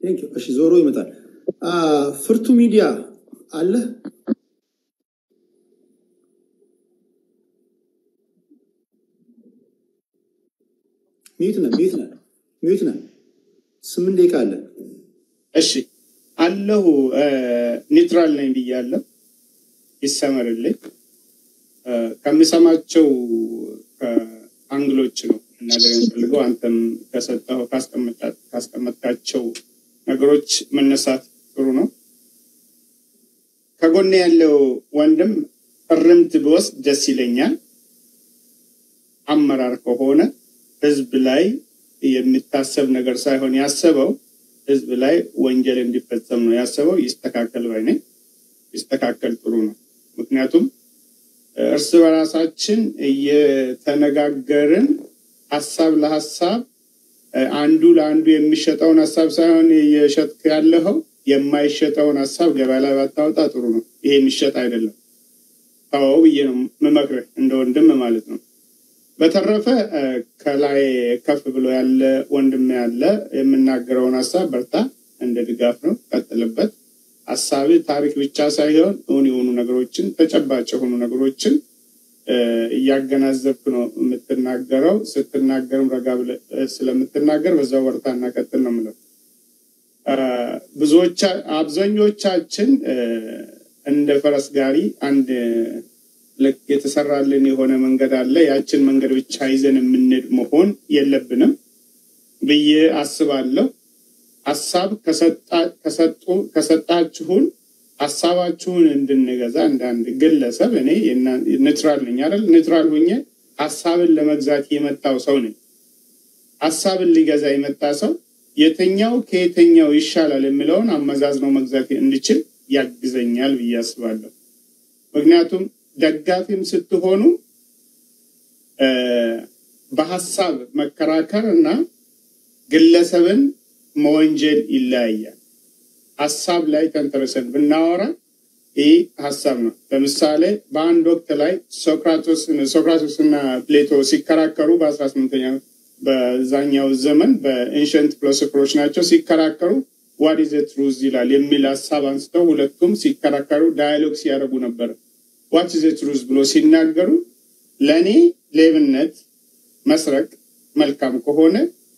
እሺ ዞሮ ይመጣል። ፍርቱ ሚዲያ አለ ሚዩት ነህ ሚዩት ነህ ሚዩት ነህ። ስምንት ደቂቃ አለ። እሺ አለሁ ኒውትራል ነኝ ብያለሁ። ይሰመርልኝ። ከምሰማቸው አንግሎች ነው መናገር የምፈልገው። አንተም ከሰጠው ካስቀመጥካቸው ነገሮች መነሳት ጥሩ ነው። ከጎኔ ያለው ወንድም እርምት ብወስድ ደስ ይለኛል። አመራር ከሆነ ህዝብ ላይ የሚታሰብ ነገር ሳይሆን ያሰበው ህዝብ ላይ ወንጀል እንዲፈጸም ነው ያሰበው። ይስተካከል ባይ ነኝ። ይስተካከል ጥሩ ነው። ምክንያቱም እርስ በራሳችን እየተነጋገርን ሀሳብ ለሀሳብ አንዱ ለአንዱ የሚሸጠውን ሀሳብ ሳይሆን እየሸጥክ ያለኸው የማይሸጠውን ሀሳብ ገበያ ላይ ባታወጣ ጥሩ ነው። ይሄ የሚሸጥ አይደለም። ተወው ብዬ ነው የምመክርህ እንደ ወንድም ማለት ነው። በተረፈ ከላይ ከፍ ብሎ ያለ ወንድም ያለ የምናገረውን ሀሳብ በርታ፣ እንደ ድጋፍ ነው፣ ቀጥልበት። ሀሳብ ታሪክ ብቻ ሳይሆን እውን የሆኑ ነገሮችን ተጨባጭ የሆኑ ነገሮችን እያገናዘብክ ነው የምትናገረው። ስትናገርም ረጋ ብለህ ስለምትናገር በዛው በርታና ቀጥል ነው የምለው። ብዙዎቻ አብዛኞቻችን እንደ ፈረስ ጋሪ አንድ ልክ የተሰራልን የሆነ መንገድ አለ። ያችን መንገድ ብቻ ይዘን የምንሄድ መሆን የለብንም ብዬ አስባለሁ። ሀሳብ ከሰጣችሁን ሀሳባችሁን እንድንገዛ እንደ አንድ ግለሰብ እኔ ኒውትራል ነኝ አይደል? ኒውትራል ሆኜ ሀሳብን ለመግዛት የመጣው ሰው ነኝ። ሀሳብን ሊገዛ የመጣ ሰው የትኛው ከየትኛው ይሻላል የሚለውን አመዛዝነው መግዛት እንድችል ያግዘኛል ብዬ አስባለሁ። ምክንያቱም ደጋፊም ስትሆኑ በሀሳብ መከራከር እና ግለሰብን መወንጀል ይለያያል። ሀሳብ ላይ ተንተርሰን ብናወራ ይህ ሀሳብ ነው። ለምሳሌ በአንድ ወቅት ላይ ሶክራቶስ እና ፕሌቶ ሲከራከሩ በአስራ ስምንተኛ በዛኛው ዘመን በኤንሸንት ፊሎሶፈሮች ናቸው ሲከራከሩ ዋት ኢዝ ትሩዝ ይላል የሚል ሀሳብ አንስተው ሁለቱም ሲከራከሩ ዳያሎግ ሲያደርጉ ነበር። ዋት ኢዝ ትሩዝ ብሎ ሲናገሩ ለእኔ ሌብነት መስረቅ መልካም ከሆነ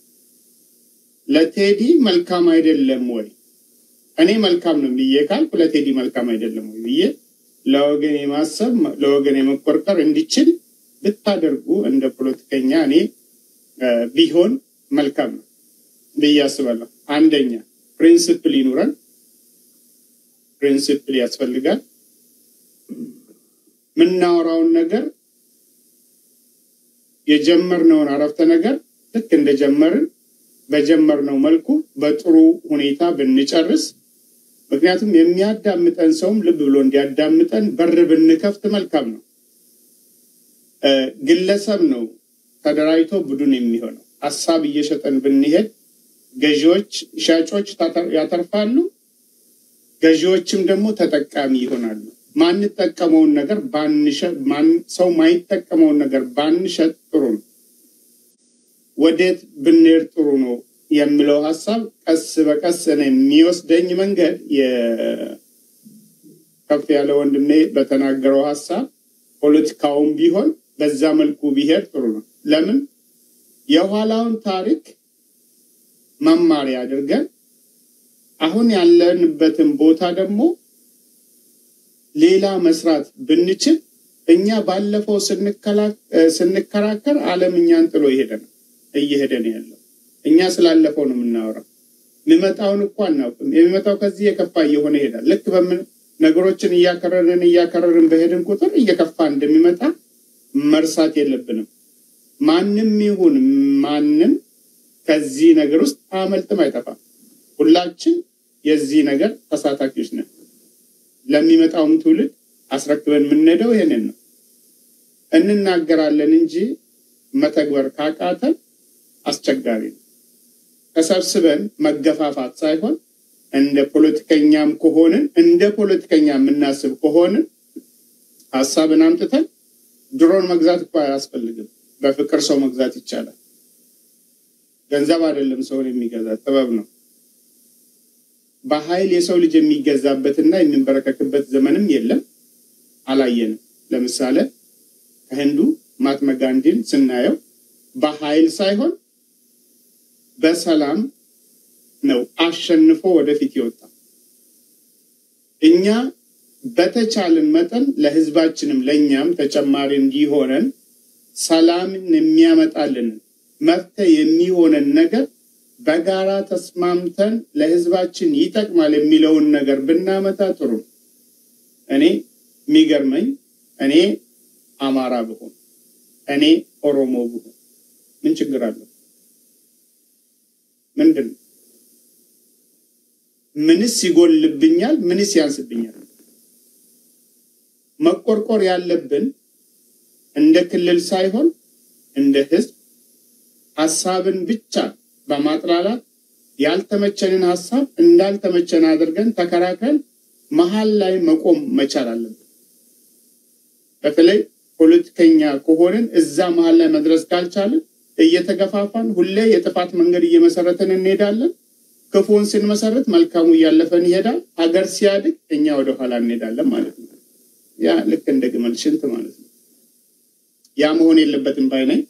ለቴዲ መልካም አይደለም ወይ? እኔ መልካም ነው ብዬ ካልኩ ለቴዲ መልካም አይደለም ወይ ብዬ ለወገን የማሰብ ለወገን የመቆርጠር እንዲችል ብታደርጉ እንደ ፖለቲከኛ እኔ ቢሆን መልካም ነው ብዬ አስባለሁ። አንደኛ ፕሪንስፕል ይኑረን። ፕሪንስፕል ያስፈልጋል። የምናወራውን ነገር የጀመርነውን አረፍተ ነገር ልክ እንደጀመርን በጀመርነው መልኩ በጥሩ ሁኔታ ብንጨርስ፣ ምክንያቱም የሚያዳምጠን ሰውም ልብ ብሎ እንዲያዳምጠን በር ብንከፍት መልካም ነው። ግለሰብ ነው ተደራጅቶ ቡድን የሚሆነው። ሀሳብ እየሸጠን ብንሄድ ገዢዎች፣ ሻጮች ያተርፋሉ፣ ገዢዎችም ደግሞ ተጠቃሚ ይሆናሉ። ማንጠቀመውን ነገር ሰው ማይጠቀመውን ነገር ባንሸጥ ጥሩ ነው። ወዴት ብንሄድ ጥሩ ነው የሚለው ሀሳብ ቀስ በቀስ ነው የሚወስደኝ መንገድ ከፍ ያለ ወንድሜ በተናገረው ሀሳብ ፖለቲካውን ቢሆን በዛ መልኩ ቢሄድ ጥሩ ነው። ለምን የኋላውን ታሪክ መማሪያ አድርገን አሁን ያለንበትን ቦታ ደግሞ ሌላ መስራት ብንችል እኛ ባለፈው ስንከራከር ዓለም እኛን ጥሎ ይሄደ ነው እየሄደ ነው ያለው። እኛ ስላለፈው ነው የምናወራው። የሚመጣውን እኮ አናውቅም። የሚመጣው ከዚህ የከፋ እየሆነ ይሄዳል። ልክ በምን ነገሮችን እያከረርን እያከረርን በሄድን ቁጥር እየከፋ እንደሚመጣ መርሳት የለብንም። ማንም ይሁን ማንም ከዚህ ነገር ውስጥ አመልጥም አይጠፋም። ሁላችን የዚህ ነገር ተሳታፊዎች ነን። ለሚመጣውም ትውልድ አስረክበን የምንሄደው ይሄንን ነው። እንናገራለን እንጂ መተግበር ካቃተን አስቸጋሪ ነው። ተሰብስበን መገፋፋት ሳይሆን እንደ ፖለቲከኛም ከሆንን እንደ ፖለቲከኛ የምናስብ ከሆንን ሀሳብን አምጥተን ድሮን መግዛት እኮ አያስፈልግም። በፍቅር ሰው መግዛት ይቻላል። ገንዘብ አይደለም ሰውን የሚገዛ ጥበብ ነው። በኃይል የሰው ልጅ የሚገዛበትና የሚንበረከክበት ዘመንም የለም፣ አላየንም። ለምሳሌ ከህንዱ ማትማ ጋንዲን ስናየው በኃይል ሳይሆን በሰላም ነው አሸንፎ ወደፊት የወጣ። እኛ በተቻለን መጠን ለህዝባችንም ለእኛም ተጨማሪ እንዲሆነን ሰላምን የሚያመጣልን መፍትሄ የሚሆነን ነገር በጋራ ተስማምተን ለህዝባችን ይጠቅማል የሚለውን ነገር ብናመጣ ጥሩ ነው። እኔ የሚገርመኝ እኔ አማራ ብሆን እኔ ኦሮሞ ብሆን ምን ችግር አለው? ምንድን ነው? ምንስ ይጎልብኛል? ምንስ ያንስብኛል? መቆርቆር ያለብን እንደ ክልል ሳይሆን እንደ ህዝብ ሀሳብን ብቻ በማጥላላት ያልተመቸንን ሀሳብ እንዳልተመቸን አድርገን ተከራክረን መሀል ላይ መቆም መቻል አለብን። በተለይ ፖለቲከኛ ከሆንን እዛ መሀል ላይ መድረስ ካልቻልን እየተገፋፋን ሁሌ የጥፋት መንገድ እየመሰረትን እንሄዳለን። ክፉን ስንመሰረት መልካሙ እያለፈን ይሄዳል። ሀገር ሲያድግ እኛ ወደኋላ እንሄዳለን ማለት ነው። ያ ልክ እንደ ግመል ሽንት ማለት ነው። ያ መሆን የለበትም ባይ ነኝ።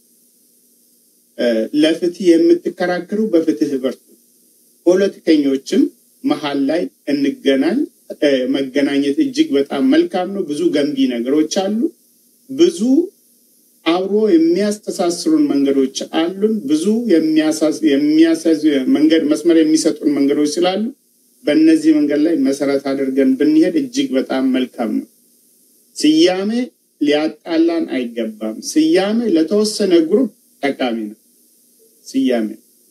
ለፍትህ የምትከራከሩ በፍትህ በርቱ። ፖለቲከኞችም መሀል ላይ እንገናኝ። መገናኘት እጅግ በጣም መልካም ነው። ብዙ ገንቢ ነገሮች አሉ። ብዙ አብሮ የሚያስተሳስሩን መንገዶች አሉን። ብዙ የሚያሳዝ መንገድ መስመር የሚሰጡን መንገዶች ስላሉ በእነዚህ መንገድ ላይ መሰረት አድርገን ብንሄድ እጅግ በጣም መልካም ነው። ስያሜ ሊያጣላን አይገባም። ስያሜ ለተወሰነ ግሩፕ ጠቃሚ ነው። ስያሜ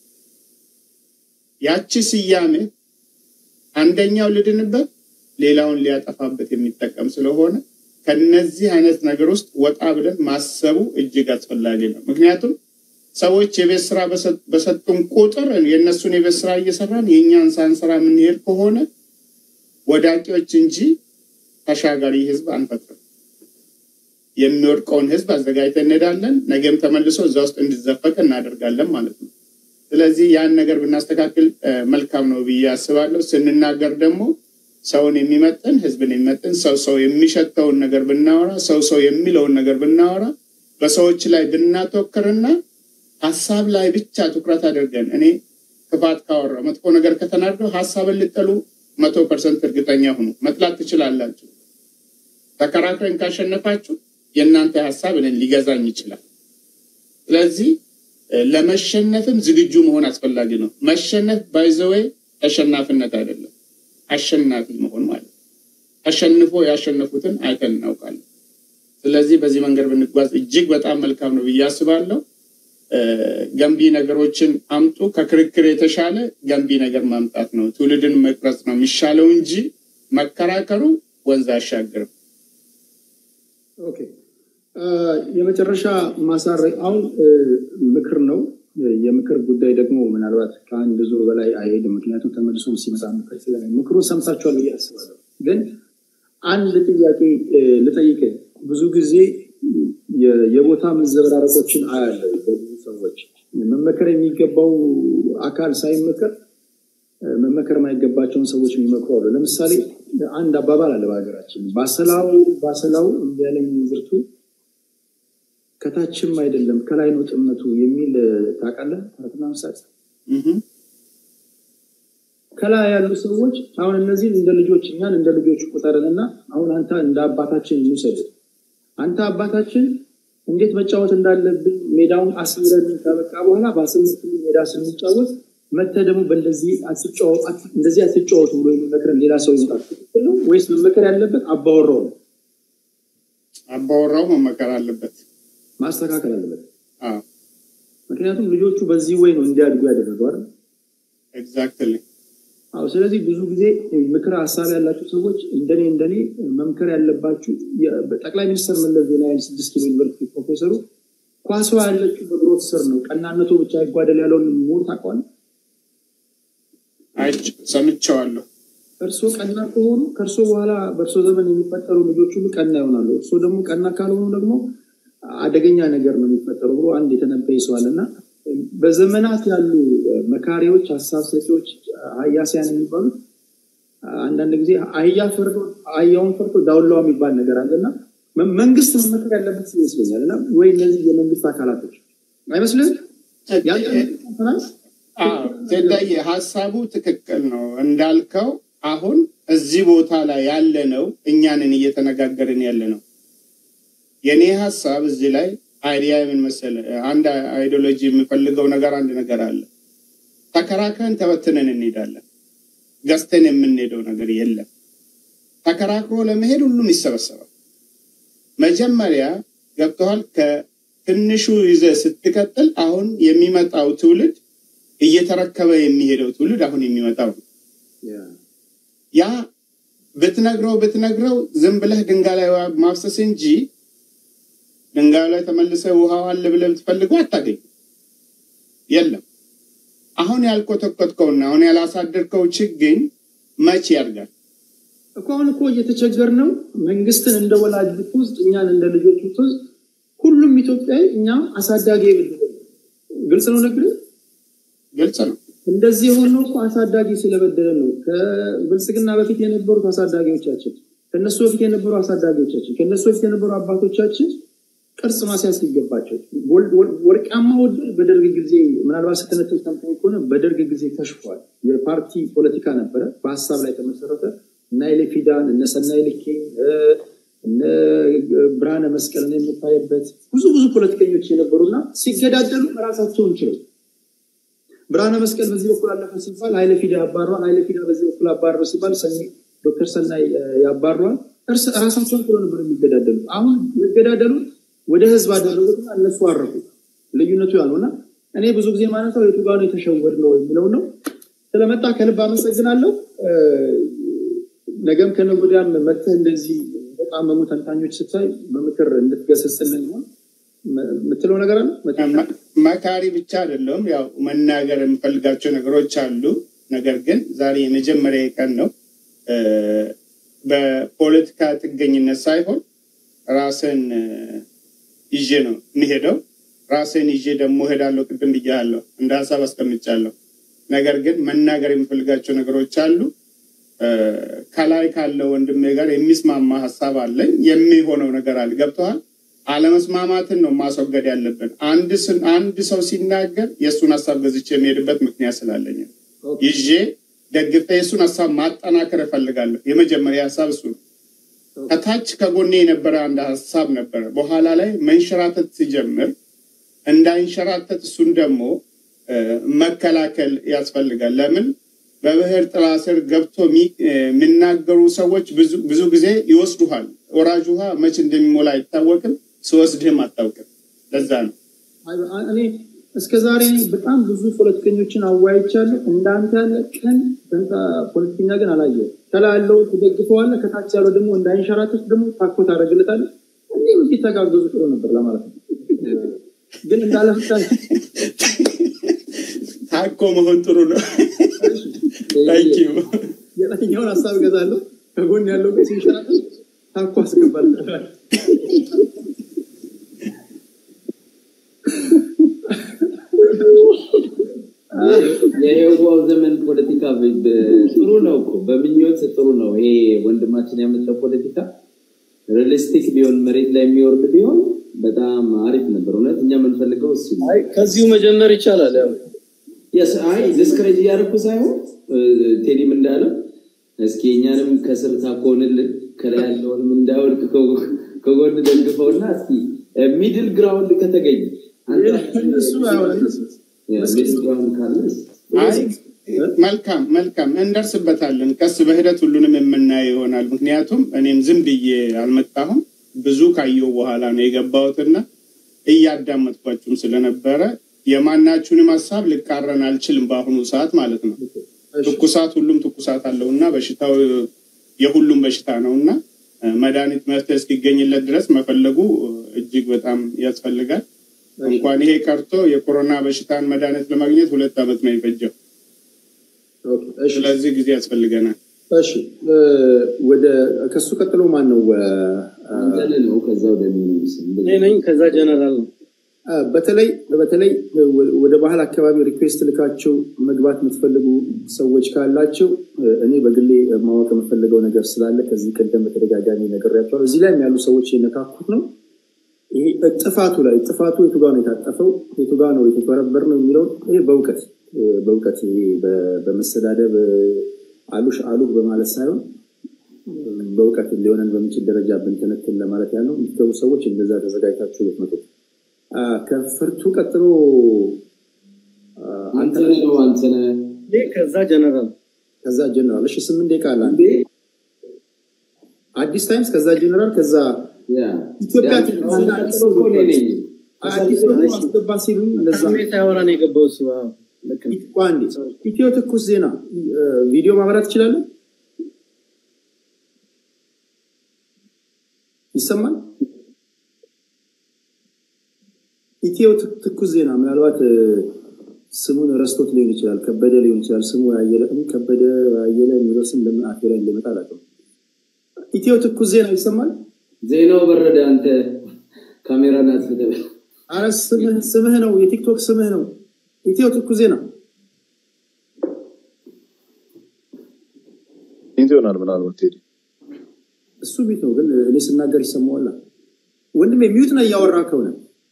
ያቺ ስያሜ አንደኛው ልድንበት ሌላውን ሊያጠፋበት የሚጠቀም ስለሆነ ከነዚህ አይነት ነገር ውስጥ ወጣ ብለን ማሰቡ እጅግ አስፈላጊ ነው። ምክንያቱም ሰዎች የቤት ስራ በሰጡን ቁጥር የእነሱን የቤት ስራ እየሰራን የእኛን ሳንሰራ የምንሄድ ከሆነ ወዳቂዎች እንጂ ተሻጋሪ ህዝብ አንፈጥርም። የሚወድቀውን ህዝብ አዘጋጅተን እንሄዳለን። ነገም ተመልሶ እዛ ውስጥ እንዲዘፈቅ እናደርጋለን ማለት ነው። ስለዚህ ያን ነገር ብናስተካክል መልካም ነው ብዬ አስባለሁ። ስንናገር ደግሞ ሰውን የሚመጥን ህዝብን የሚመጥን ሰው ሰው የሚሸተውን ነገር ብናወራ ሰው ሰው የሚለውን ነገር ብናወራ በሰዎች ላይ ብናተወክርና ሀሳብ ላይ ብቻ ትኩረት አድርገን እኔ ክፋት ካወራ መጥፎ ነገር ከተናገሩ ሀሳብን ልጠሉ መቶ ፐርሰንት እርግጠኛ ሁኑ። መጥላት ትችላላችሁ። ተከራክረን ካሸነፋችሁ የእናንተ ሀሳብ እኔን ሊገዛኝ ይችላል። ስለዚህ ለመሸነፍም ዝግጁ መሆን አስፈላጊ ነው። መሸነፍ ባይዘወይ ተሸናፊነት አይደለም፣ አሸናፊ መሆን ማለት ነው። ተሸንፎ ያሸነፉትን አይተን እናውቃለን። ስለዚህ በዚህ መንገድ ብንጓዝ እጅግ በጣም መልካም ነው ብዬ አስባለሁ። ገንቢ ነገሮችን አምጡ። ከክርክር የተሻለ ገንቢ ነገር ማምጣት ነው። ትውልድን መቅረጽ ነው የሚሻለው እንጂ መከራከሩ ወንዝ አያሻግርም። ኦኬ የመጨረሻ ማሳረግ አሁን ምክር ነው። የምክር ጉዳይ ደግሞ ምናልባት ከአንድ ዙር በላይ አይሄድም። ምክንያቱም ተመልሶ ሲመጣ ምክር ስለ ምክሩ ሰምታችኋል ብዬ አስባለሁ። ግን አንድ ጥያቄ ልጠይቅ። ብዙ ጊዜ የቦታ መዘበራረቆችን አያለው በብዙ ሰዎች መመከር የሚገባው አካል ሳይመከር መመከር የማይገባቸውን ሰዎች የሚመክሩ አሉ። ለምሳሌ አንድ አባባል አለ በሀገራችን ባሰላው ባሰላው እምቢ ያለኝ ዝርቱ ከታችም አይደለም ከላይ ነው ጥመቱ የሚል ታውቃለህ? ተረትና ምሳሌ ከላይ ያሉ ሰዎች አሁን እነዚህን እንደ ልጆች እኛን እንደ ልጆች ቁጠርንና አሁን አንተ እንደ አባታችን እንውሰድ። አንተ አባታችን እንዴት መጫወት እንዳለብን ሜዳውን አስምረን ከበቃ በኋላ በአስምርት ሜዳ ስንጫወት መተህ ደግሞ በእንደዚህ እንደዚህ አትጫወቱ ብሎ የሚመክረን ሌላ ሰው ይመጣል። ትክክል ነው ወይስ መመከር ያለበት አባወራው ነው? አባወራው መመከር አለበት፣ ማስተካከል አለበት። ምክንያቱም ልጆቹ በዚህ ወይ ነው እንዲያድጉ ያደረገው አይደል? ኤግዛክትሊ። አዎ። ስለዚህ ብዙ ጊዜ ምክር ሀሳብ ያላቸው ሰዎች እንደኔ እንደኔ መምከር ያለባችሁ ጠቅላይ ሚኒስትር መለስ ዜናዊ ስድስት ኪሎ ዩኒቨርሲቲ ፕሮፌሰሩ ኳሷ ያለችው በግሮት ስር ነው፣ ቀናነቱ ብቻ ይጓደል ያለውን ምሁር ታውቀዋለህ? ሰምቼዋለሁ። እርሶ ቀና ከሆኑ ከእርሶ በኋላ በእርሶ ዘመን የሚፈጠሩ ልጆች ሁሉ ቀና ይሆናሉ። እርሶ ደግሞ ቀና ካልሆኑ ደግሞ አደገኛ ነገር ነው የሚፈጠሩ ብሎ አንድ የተነበየ ሰዋል እና በዘመናት ያሉ መካሪዎች፣ ሀሳብ ሰጪዎች፣ ሀያሲያን የሚባሉት አንዳንድ ጊዜ አህያ ፈርዶ አህያውን ፈርዶ ዳውላዋ የሚባል ነገር አለና መንግስት መመከር ያለበት ይመስለኛል። እና ወይ እነዚህ የመንግስት አካላቶች አይመስልም? ቴዳዬ ሀሳቡ ትክክል ነው እንዳልከው። አሁን እዚህ ቦታ ላይ ያለ ነው እኛንን እየተነጋገርን ያለ ነው። የእኔ ሀሳብ እዚህ ላይ አይዲያ ምን መሰለህ፣ አንድ አይዲዮሎጂ የምፈልገው ነገር አንድ ነገር አለ። ተከራክረን ተበትነን እንሄዳለን። ገዝተን የምንሄደው ነገር የለም። ተከራክሮ ለመሄድ ሁሉም ይሰበሰባል። መጀመሪያ ገብተዋል። ከትንሹ ይዘህ ስትቀጥል አሁን የሚመጣው ትውልድ እየተረከበ የሚሄደው ትውልድ አሁን የሚመጣው ያ ብትነግረው ብትነግረው ዝም ብለህ ድንጋይ ላይ ማፍሰስ እንጂ ድንጋዩ ላይ ተመልሰ ውሃው አለ ብለህ ብትፈልገው አታገኝ። የለም። አሁን ያልኮተኮትከውና አሁን ያላሳደርከው ችግኝ መቼ ያድጋል? እኮ አሁን እኮ እየተቸገር ነው። መንግስትን እንደ ወላጅ ብትወስድ፣ እኛን እንደ ልጆች ብትወስድ፣ ሁሉም ኢትዮጵያዊ እኛ አሳዳጊ ግልጽ ነው። ነግር ግልጽ ነው። እንደዚህ የሆነው እኮ አሳዳጊ ስለበደለን ነው። ከብልጽግና በፊት የነበሩት አሳዳጊዎቻችን፣ ከነሱ በፊት የነበሩ አሳዳጊዎቻችን፣ ከነሱ በፊት የነበሩ አባቶቻችን ቅርጽ ማስያዝ ሲገባቸው ወርቃማ በደርግ ጊዜ ምናልባት ስትነቶች ሰምተኸኝ ከሆነ በደርግ ጊዜ ከሽፏል። የፓርቲ ፖለቲካ ነበረ፣ በሀሳብ ላይ ተመሰረተ። እነ ኃይሌ ፊዳን እነ ሰናይ ልኬ እነ ብርሃነ መስቀልን የምታይበት ብዙ ብዙ ፖለቲከኞች የነበሩና ሲገዳደሉ ራሳቸውን ችለው ብርሃነ መስቀል በዚህ በኩል አለፈ ሲባል ኃይለ ፊዳ ያባሯል። ኃይለ ፊዳ በዚህ በኩል አባረው ሲባል ዶክተር ሰናይ ያባሯል። ራሳቸውን ችለው ነበር የሚገዳደሉት። አሁን የሚገዳደሉት ወደ ህዝብ አደረጉትና እነሱ አረፉ። ልዩነቱ ያልሆነ እኔ ብዙ ጊዜ ማነሳው የቱ ጋር ነው የተሸወድ ነው የሚለው ነው። ስለመጣ ከልብ አመሰግናለሁ። ነገም ከነገ ወዲያም መጥተህ እንደዚህ በጣም መሙ ተንታኞች ስታይ በምክር እንድትገሰጽልን ሆን የምትለው ነገር አለ? መካሪ ብቻ አይደለም፣ ያው መናገር የምፈልጋቸው ነገሮች አሉ። ነገር ግን ዛሬ የመጀመሪያ ቀን ነው። በፖለቲካ ጥገኝነት ሳይሆን ራስን ይዤ ነው የሚሄደው። ራስን ይዤ ደግሞ ሄዳለሁ። ቅድም ብያለሁ፣ እንደ ሀሳብ አስቀምጫለሁ። ነገር ግን መናገር የምፈልጋቸው ነገሮች አሉ። ከላይ ካለው ወንድሜ ጋር የሚስማማ ሀሳብ አለኝ። የሚሆነው ነገር አለ። ገብተዋል። አለመስማማትን ነው ማስወገድ ያለብን። አንድ ሰው ሲናገር የእሱን ሀሳብ ገዝቼ የሚሄድበት ምክንያት ስላለኝ ይዤ ደግፌ የእሱን ሀሳብ ማጠናከር እፈልጋለሁ። የመጀመሪያ ሀሳብ እሱ ነው። ከታች ከጎኔ የነበረ አንድ ሀሳብ ነበረ። በኋላ ላይ መንሸራተት ሲጀምር እንዳይንሸራተት እሱን ደግሞ መከላከል ያስፈልጋል። ለምን በብሔር ጥላ ስር ገብቶ የሚናገሩ ሰዎች ብዙ ጊዜ ይወስዱሃል። ወራጅ ውሃ መች እንደሚሞላ አይታወቅም፣ ሲወስድህም አታውቅም። ለዛ ነው እኔ እስከ ዛሬ በጣም ብዙ ፖለቲከኞችን አወያይቻለሁ። እንዳንተ ያለ ቀን ፖለቲከኛ ግን አላየሁም። ከላይ ያለው ትደግፈዋለህ፣ ከታች ያለው ደግሞ እንዳይንሸራተት ደግሞ ታኮ ታደርግለታለህ። እንዲህ ቢተጋገዙ ጥሩ ነበር ለማለት ነው። ግን እንዳለፍታ ታኮ መሆን ጥሩ ነው። የላኛውን ሀሳብ ገዛለሁ፣ ከጎን ያለው ግን ሲንሸራተት ታኮ አስገባል። የየዋው ዘመን ፖለቲካ ጥሩ ነው እኮ በምኞት ጥሩ ነው። ይሄ ወንድማችን ያመጣው ፖለቲካ ሪሊስቲክ ቢሆን መሬት ላይ የሚወርድ ቢሆን በጣም አሪፍ ነበር። እውነት እኛ የምንፈልገው እሱ ከዚሁ መጀመር ይቻላል። ያው አይ ዲስክሬጅ እያደረኩ ሳይሆን ቴዲም እንዳለው እስኪ እኛንም ከስር ታኮንልን ከላይ ያለውንም እንዳይወድቅ ከጎን ደግፈውና እስኪ ሚድል ግራውንድ ከተገኘ መልካም መልካም እንደርስበታለን። ቀስ በሂደት ሁሉንም የምናየው ይሆናል። ምክንያቱም እኔም ዝም ብዬ አልመጣሁም። ብዙ ካየው በኋላ ነው የገባሁትና እያዳመጥኳችሁም ስለነበረ የማናችሁንም ሀሳብ ልቃረን አልችልም። በአሁኑ ሰዓት ማለት ነው። ትኩሳት ሁሉም ትኩሳት አለው እና በሽታው የሁሉም በሽታ ነው እና መድኃኒት መፍትሄ እስኪገኝለት ድረስ መፈለጉ እጅግ በጣም ያስፈልጋል። እንኳን ይሄ ቀርቶ የኮሮና በሽታን መድኃኒት ለማግኘት ሁለት ዓመት ነው የፈጀው። ስለዚህ ጊዜ ያስፈልገናል። እሺ ወደ ከሱ ቀጥሎ ማን ነው? ነው ከዛ ወደ እኔ ነኝ። ከዛ ጀነራል ነው። በተለይ በተለይ ወደ ባህል አካባቢ ሪኩዌስት ልካቸው መግባት የምትፈልጉ ሰዎች ካላቸው እኔ በግሌ ማወቅ የምፈልገው ነገር ስላለ ከዚህ ቀደም በተደጋጋሚ ነግሬያቸዋለሁ። እዚህ ላይ ያሉ ሰዎች የነካኩት ነው። ይሄ ጥፋቱ ላይ ጥፋቱ የቱ ጋር ነው የታጠፈው፣ የቱ ጋር ነው የተበረበር ነው የሚለውን ይሄ በእውቀት በእውቀት በመሰዳደብ አሉሽ አሉ በማለት ሳይሆን በእውቀት ሊሆነን በሚችል ደረጃ ብንትንትን ለማለት ያለው የሚገቡ ሰዎች እንደዛ ተዘጋጅታችሁ ልትመጡ ከፍርቱ ቀጥሎ አንተነህ ነው አንተነህ ከዛ ጀነራል ከዛ ጀነራል እሺ ስምንት ደቂቃ አለ አዲስ ታይምስ ከዛ ጀነራል ከዛ ኢትዮጵያ ቴሌቪዥን አዲስ አስገባ ሲሉ እንደዛ ስሜት ያወራ ነው የገባው እሱ አዎ፣ ልክ ነው። አንዴ ኢትዮ ትኩስ ዜና ቪዲዮ ማብራት ትችላለን ይሰማል ኢትዮ ትኩስ ዜና ምናልባት ስሙን ረስቶት ሊሆን ይችላል ከበደ ሊሆን ይችላል ስሙ ያየለ ከበደ ያየለ የሚለው ስም ለምን አፌ ላይ እንደመጣ አላውቅም ኢትዮ ትኩስ ዜና ይሰማል ዜናው በረደ። አንተ ካሜራ ናት ተበል አረ ስምህ ስምህ ነው የቲክቶክ ስምህ ነው ኢትዮ ትኩስ ዜና ኢንት ይሆናል ምናልባት ቴዲ እሱ ቤት ነው ግን እኔ ስናገር ይሰማዋል ወንድሜ ሚዩት ነው እያወራ ከሆነ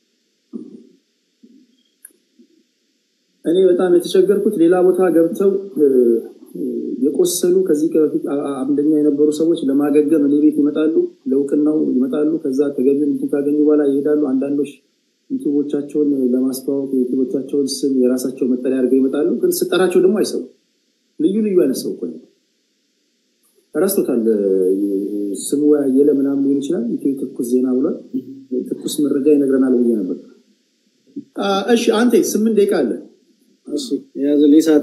እኔ በጣም የተቸገርኩት ሌላ ቦታ ገብተው የቆሰሉ ከዚህ በፊት አምደኛ የነበሩ ሰዎች ለማገገም እኔ ቤት ይመጣሉ፣ ለእውቅናው ይመጣሉ። ከዛ ተገቢውን እንትን ካገኙ በኋላ ይሄዳሉ። አንዳንዶች ዩቱቦቻቸውን ለማስተዋወቅ የዩቱቦቻቸውን ስም የራሳቸው መጠሪያ አድርገው ይመጣሉ። ግን ስጠራቸው ደግሞ አይሰው ልዩ ልዩ አይነት ሰው እኮ ነው። ረስቶታል። ስሙ ያየለ ምናምን ሊሆን ይችላል። ኢትዮ ትኩስ ዜና ብሏል። ትኩስ መረጃ ይነግረናል ብዬ ነበር። እሺ አንተ ስምንት ደቂቃ አለ። እሺ የያዘልኝ ሰዓቴ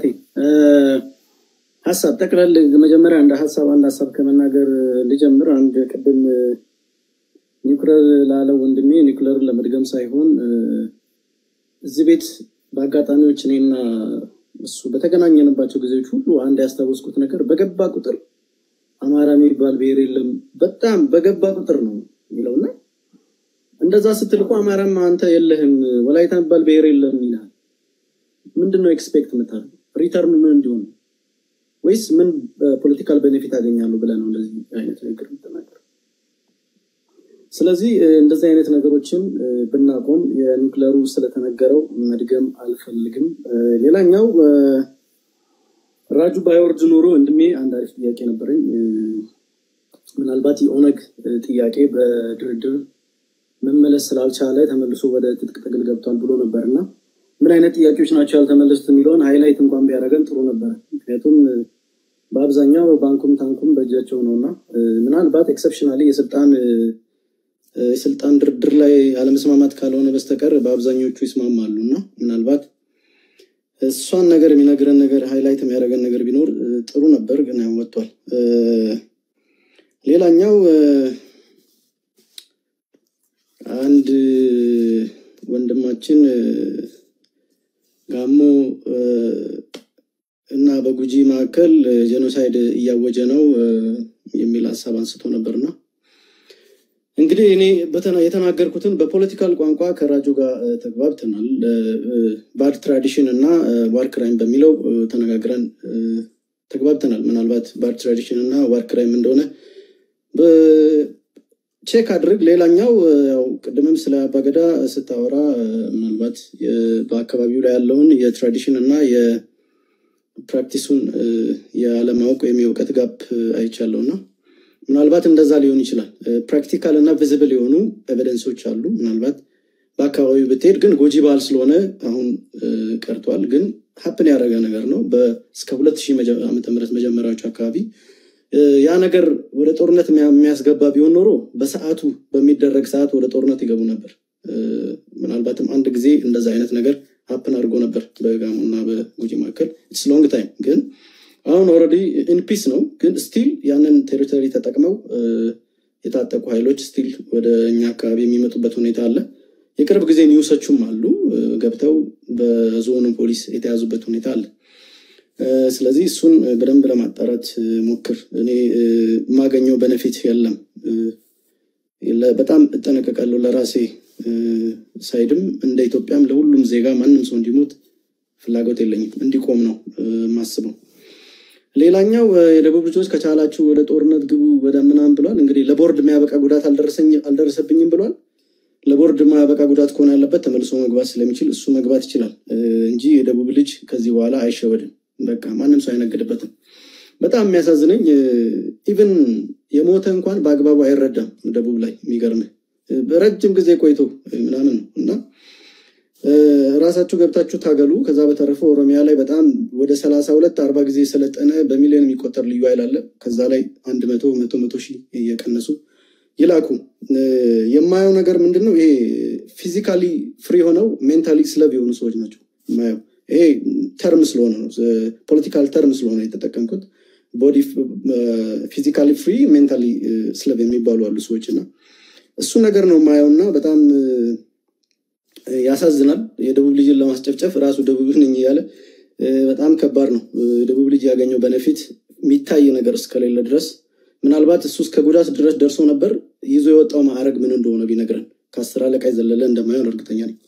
ሀሳብ ጠቅላል መጀመሪያ አንድ ሀሳብ አንድ ሀሳብ ከመናገር ልጀምር። አንድ ቅድም ኒውክለር ላለው ወንድሜ ኒውክለርን ለመድገም ሳይሆን እዚህ ቤት በአጋጣሚዎች እኔና እሱ በተገናኘንባቸው ጊዜዎች ሁሉ አንድ ያስታወስኩት ነገር በገባ ቁጥር አማራ የሚባል ብሔር የለም በጣም በገባ ቁጥር ነው የሚለውና እንደዛ ስትል እኮ አማራም አንተ የለህም ወላይታ የሚባል ብሔር የለም ይላል። ምንድን ነው ኤክስፔክት የምታደርገው? ሪተርኑ ምን እንዲሆን ነው? ወይስ ምን ፖለቲካል ቤኔፊት ያገኛሉ ብለህ ነው እንደዚህ አይነት ንግግር የምትናገር? ስለዚህ እንደዚህ አይነት ነገሮችን ብናቆም የኒውክለሩ ስለተነገረው መድገም አልፈልግም። ሌላኛው ራጁ ባይወርድ ኖሮ ወንድሜ አንድ አሪፍ ጥያቄ ነበረኝ። ምናልባት የኦነግ ጥያቄ በድርድር መመለስ ስላልቻለ ተመልሶ ወደ ትጥቅ ትግል ገብቷል ብሎ ነበር እና ምን አይነት ጥያቄዎች ናቸው ያልተመለሱት የሚለውን ሃይላይት እንኳን ቢያደርገን ጥሩ ነበረ። ምክንያቱም በአብዛኛው ባንኩም ታንኩም በእጃቸው ነው እና ምናልባት ኤክሰፕሽናሊ የስልጣን የስልጣን ድርድር ላይ አለመስማማት ካልሆነ በስተቀር በአብዛኞቹ ይስማማሉ እና ምናልባት እሷን ነገር የሚነግረን ነገር ሃይላይት የሚያደርገን ነገር ቢኖር ጥሩ ነበር፣ ግን ያው ወጥቷል። ሌላኛው አንድ ወንድማችን ጋሞ እና በጉጂ መካከል ጄኖሳይድ እያወጀ ነው የሚል ሀሳብ አንስቶ ነበርና እንግዲህ እኔ የተናገርኩትን በፖለቲካል ቋንቋ ከራጆ ጋር ተግባብተናል። ባድ ትራዲሽን እና ዋር ክራይም በሚለው ተነጋግረን ተግባብተናል። ምናልባት ባድ ትራዲሽን እና ዋር ክራይም እንደሆነ ቼክ አድርግ። ሌላኛው ያው ቅድምም ስለ አባገዳ ስታወራ ምናልባት በአካባቢው ላይ ያለውን የትራዲሽን እና የፕራክቲሱን የአለማወቅ ወይም የእውቀት ጋፕ አይቻለው እና ምናልባት እንደዛ ሊሆን ይችላል። ፕራክቲካል እና ቪዝብል የሆኑ ኤቪደንሶች አሉ። ምናልባት በአካባቢው ብትሄድ ግን ጎጂ ባህል ስለሆነ አሁን ቀርቷል። ግን ሀፕን ያደረገ ነገር ነው። እስከ ሁለት ሺህ ዓመተ ምህረት መጀመሪያዎቹ አካባቢ ያ ነገር ወደ ጦርነት የሚያስገባ ቢሆን ኖሮ በሰዓቱ በሚደረግ ሰዓት ወደ ጦርነት ይገቡ ነበር። ምናልባትም አንድ ጊዜ እንደዛ አይነት ነገር ሀፕን አድርጎ ነበር በጋሞ እና በጉጂ መካከል ኢትስ ሎንግ ታይም ግን አሁን ኦልሬዲ ኢንፒስ ነው። ግን ስቲል ያንን ቴሪቶሪ ተጠቅመው የታጠቁ ኃይሎች ስቲል ወደ እኛ አካባቢ የሚመጡበት ሁኔታ አለ። የቅርብ ጊዜ ኒውሶቹም አሉ ገብተው በዞኑ ፖሊስ የተያዙበት ሁኔታ አለ። ስለዚህ እሱን በደንብ ለማጣራት ሞክር። እኔ የማገኘው በነፊት የለም። በጣም እጠነቀቃለሁ ለራሴ ሳይድም እንደ ኢትዮጵያም ለሁሉም ዜጋ ማንም ሰው እንዲሞት ፍላጎት የለኝም። እንዲቆም ነው የማስበው። ሌላኛው የደቡብ ልጆች ከቻላችሁ ወደ ጦርነት ግቡ ወደ ምናምን ብሏል። እንግዲህ ለቦርድ የሚያበቃ ጉዳት አልደረሰብኝም ብሏል። ለቦርድ የማያበቃ ጉዳት ከሆነ ያለበት ተመልሶ መግባት ስለሚችል እሱ መግባት ይችላል እንጂ የደቡብ ልጅ ከዚህ በኋላ አይሸወድም። በቃ ማንም ሰው አይነግድበትም። በጣም የሚያሳዝነኝ ኢቭን የሞተ እንኳን በአግባቡ አይረዳም። ደቡብ ላይ የሚገርምህ ረጅም ጊዜ ቆይቶ ምናምን ነው እና ራሳችሁ ገብታችሁ ታገሉ። ከዛ በተረፈ ኦሮሚያ ላይ በጣም ወደ ሰላሳ ሁለት አርባ ጊዜ የሰለጠነ በሚሊዮን የሚቆጠር ልዩ ኃይል አለ። ከዛ ላይ አንድ መቶ መቶ መቶ ሺህ እየቀነሱ ይላኩ። የማየው ነገር ምንድን ነው? ይሄ ፊዚካሊ ፍሪ ሆነው ሜንታሊ ስለብ የሆኑ ሰዎች ናቸው የማየው። ይሄ ተርም ስለሆነ ነው ፖለቲካል ተርም ስለሆነ የተጠቀምኩት። ቦዲ ፊዚካሊ ፍሪ ሜንታሊ ስለብ የሚባሉ አሉ ሰዎች እና እሱ ነገር ነው የማየው እና በጣም ያሳዝናል። የደቡብ ልጅን ለማስጨፍጨፍ ራሱ ደቡብ ነኝ እያለ በጣም ከባድ ነው። ደቡብ ልጅ ያገኘው በነፊት የሚታይ ነገር እስከሌለ ድረስ ምናልባት እሱ እስከ ጉዳት ድረስ ደርሶ ነበር። ይዞ የወጣው ማዕረግ ምን እንደሆነ ቢነግረን ከአስር አለቃ የዘለለ እንደማይሆን እርግጠኛ ነኝ።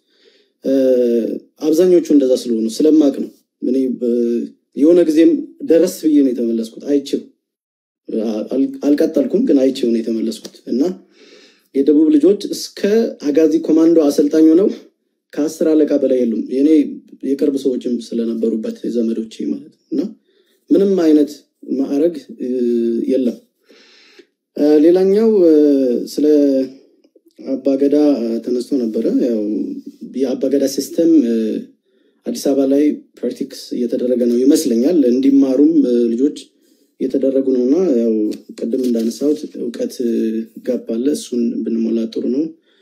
አብዛኞቹ እንደዛ ስለሆኑ ስለማቅ ነው። እኔ የሆነ ጊዜም ደረስ ብዬ ነው የተመለስኩት። አይቼው አልቀጠልኩም፣ ግን አይቼው ነው የተመለስኩት እና የደቡብ ልጆች እስከ አጋዚ ኮማንዶ አሰልጣኝ ሆነው ከአስር አለቃ በላይ የሉም። የኔ የቅርብ ሰዎችም ስለነበሩበት የዘመዶች ማለት ነው እና ምንም አይነት ማዕረግ የለም። ሌላኛው ስለ አባገዳ ተነስቶ ነበረ። ያው የአባገዳ ሲስተም አዲስ አበባ ላይ ፕራክቲክስ እየተደረገ ነው ይመስለኛል። እንዲማሩም ልጆች እየተደረጉ ነው እና ያው ቅድም እንዳነሳሁት እውቀት ጋፕ አለ። እሱን ብንሞላ ጥሩ ነው።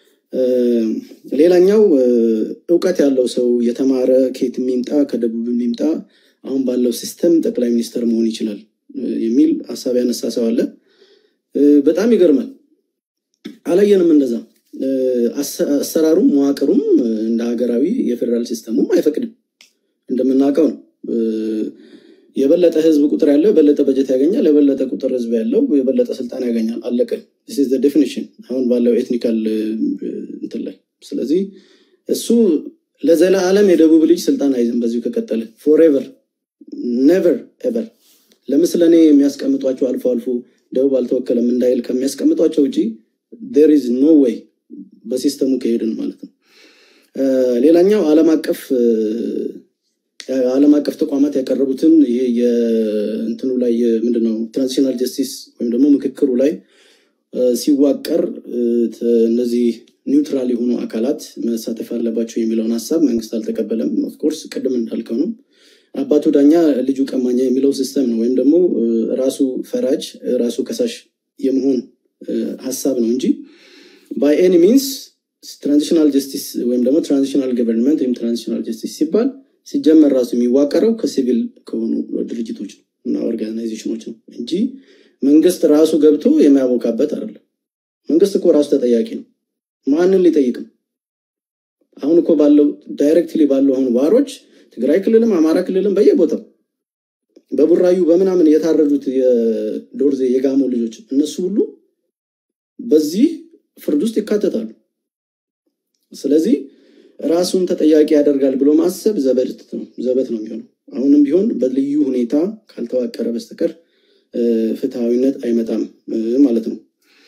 ሌላኛው እውቀት ያለው ሰው የተማረ ከየት የሚምጣ ከደቡብ የሚምጣ አሁን ባለው ሲስተም ጠቅላይ ሚኒስተር መሆን ይችላል የሚል ሀሳብ ያነሳ ሰው አለ። በጣም ይገርማል። አላየንም እንደዛ። አሰራሩም መዋቅሩም እንደ ሀገራዊ የፌዴራል ሲስተሙም አይፈቅድም። እንደምናውቀው ነው። የበለጠ ህዝብ ቁጥር ያለው የበለጠ በጀት ያገኛል። የበለጠ ቁጥር ህዝብ ያለው የበለጠ ስልጣን ያገኛል። አለቀ። ዴፊኒሽን አሁን ባለው ኤትኒካል እንትን ላይ። ስለዚህ እሱ ለዘላለም የደቡብ ልጅ ስልጣን አይዝም በዚሁ ከቀጠለ ፎሬቨር ኔቨር ኤቨር። ለምስል እኔ የሚያስቀምጧቸው አልፎ አልፎ ደቡብ አልተወከለም እንዳይል ከሚያስቀምጧቸው ውጭ ዴር ኢዝ ኖ ዌይ በሲስተሙ ከሄድን ማለት ነው። ሌላኛው ዓለም አቀፍ ዓለም አቀፍ ተቋማት ያቀረቡትን ይሄ የእንትኑ ላይ ምንድነው ትራንዚሽናል ጀስቲስ ወይም ደግሞ ምክክሩ ላይ ሲዋቀር እነዚህ ኒውትራል የሆኑ አካላት መሳተፍ አለባቸው የሚለውን ሀሳብ መንግስት አልተቀበለም። ኦፍኮርስ ቅድም እንዳልከው ነው። አባቱ ዳኛ ልጁ ቀማኛ የሚለው ሲስተም ነው ወይም ደግሞ ራሱ ፈራጅ ራሱ ከሳሽ የመሆን ሀሳብ ነው እንጂ ባይ ኤኒ ሚንስ ትራንዚሽናል ጀስቲስ ወይም ደግሞ ትራንዚሽናል ገቨርንመንት ወይም ትራንዚሽናል ጀስቲስ ሲባል ሲጀመር ራሱ የሚዋቀረው ከሲቪል ከሆኑ ድርጅቶች እና ኦርጋናይዜሽኖች ነው እንጂ መንግስት ራሱ ገብቶ የሚያቦካበት አይደለም። መንግስት እኮ ራሱ ተጠያቂ ነው። ማንን ሊጠይቅም? አሁን እኮ ባለው ዳይሬክትሊ ባለው አሁን ዋሮች ትግራይ ክልልም አማራ ክልልም በየቦታው በቡራዩ በምናምን የታረዱት የዶርዜ የጋሞ ልጆች እነሱ ሁሉ በዚህ ፍርድ ውስጥ ይካተታሉ። ስለዚህ ራሱን ተጠያቂ ያደርጋል ብሎ ማሰብ ዘበት ነው ዘበት ነው የሚሆነው። አሁንም ቢሆን በልዩ ሁኔታ ካልተዋቀረ በስተቀር ፍትሐዊነት አይመጣም ማለት ነው።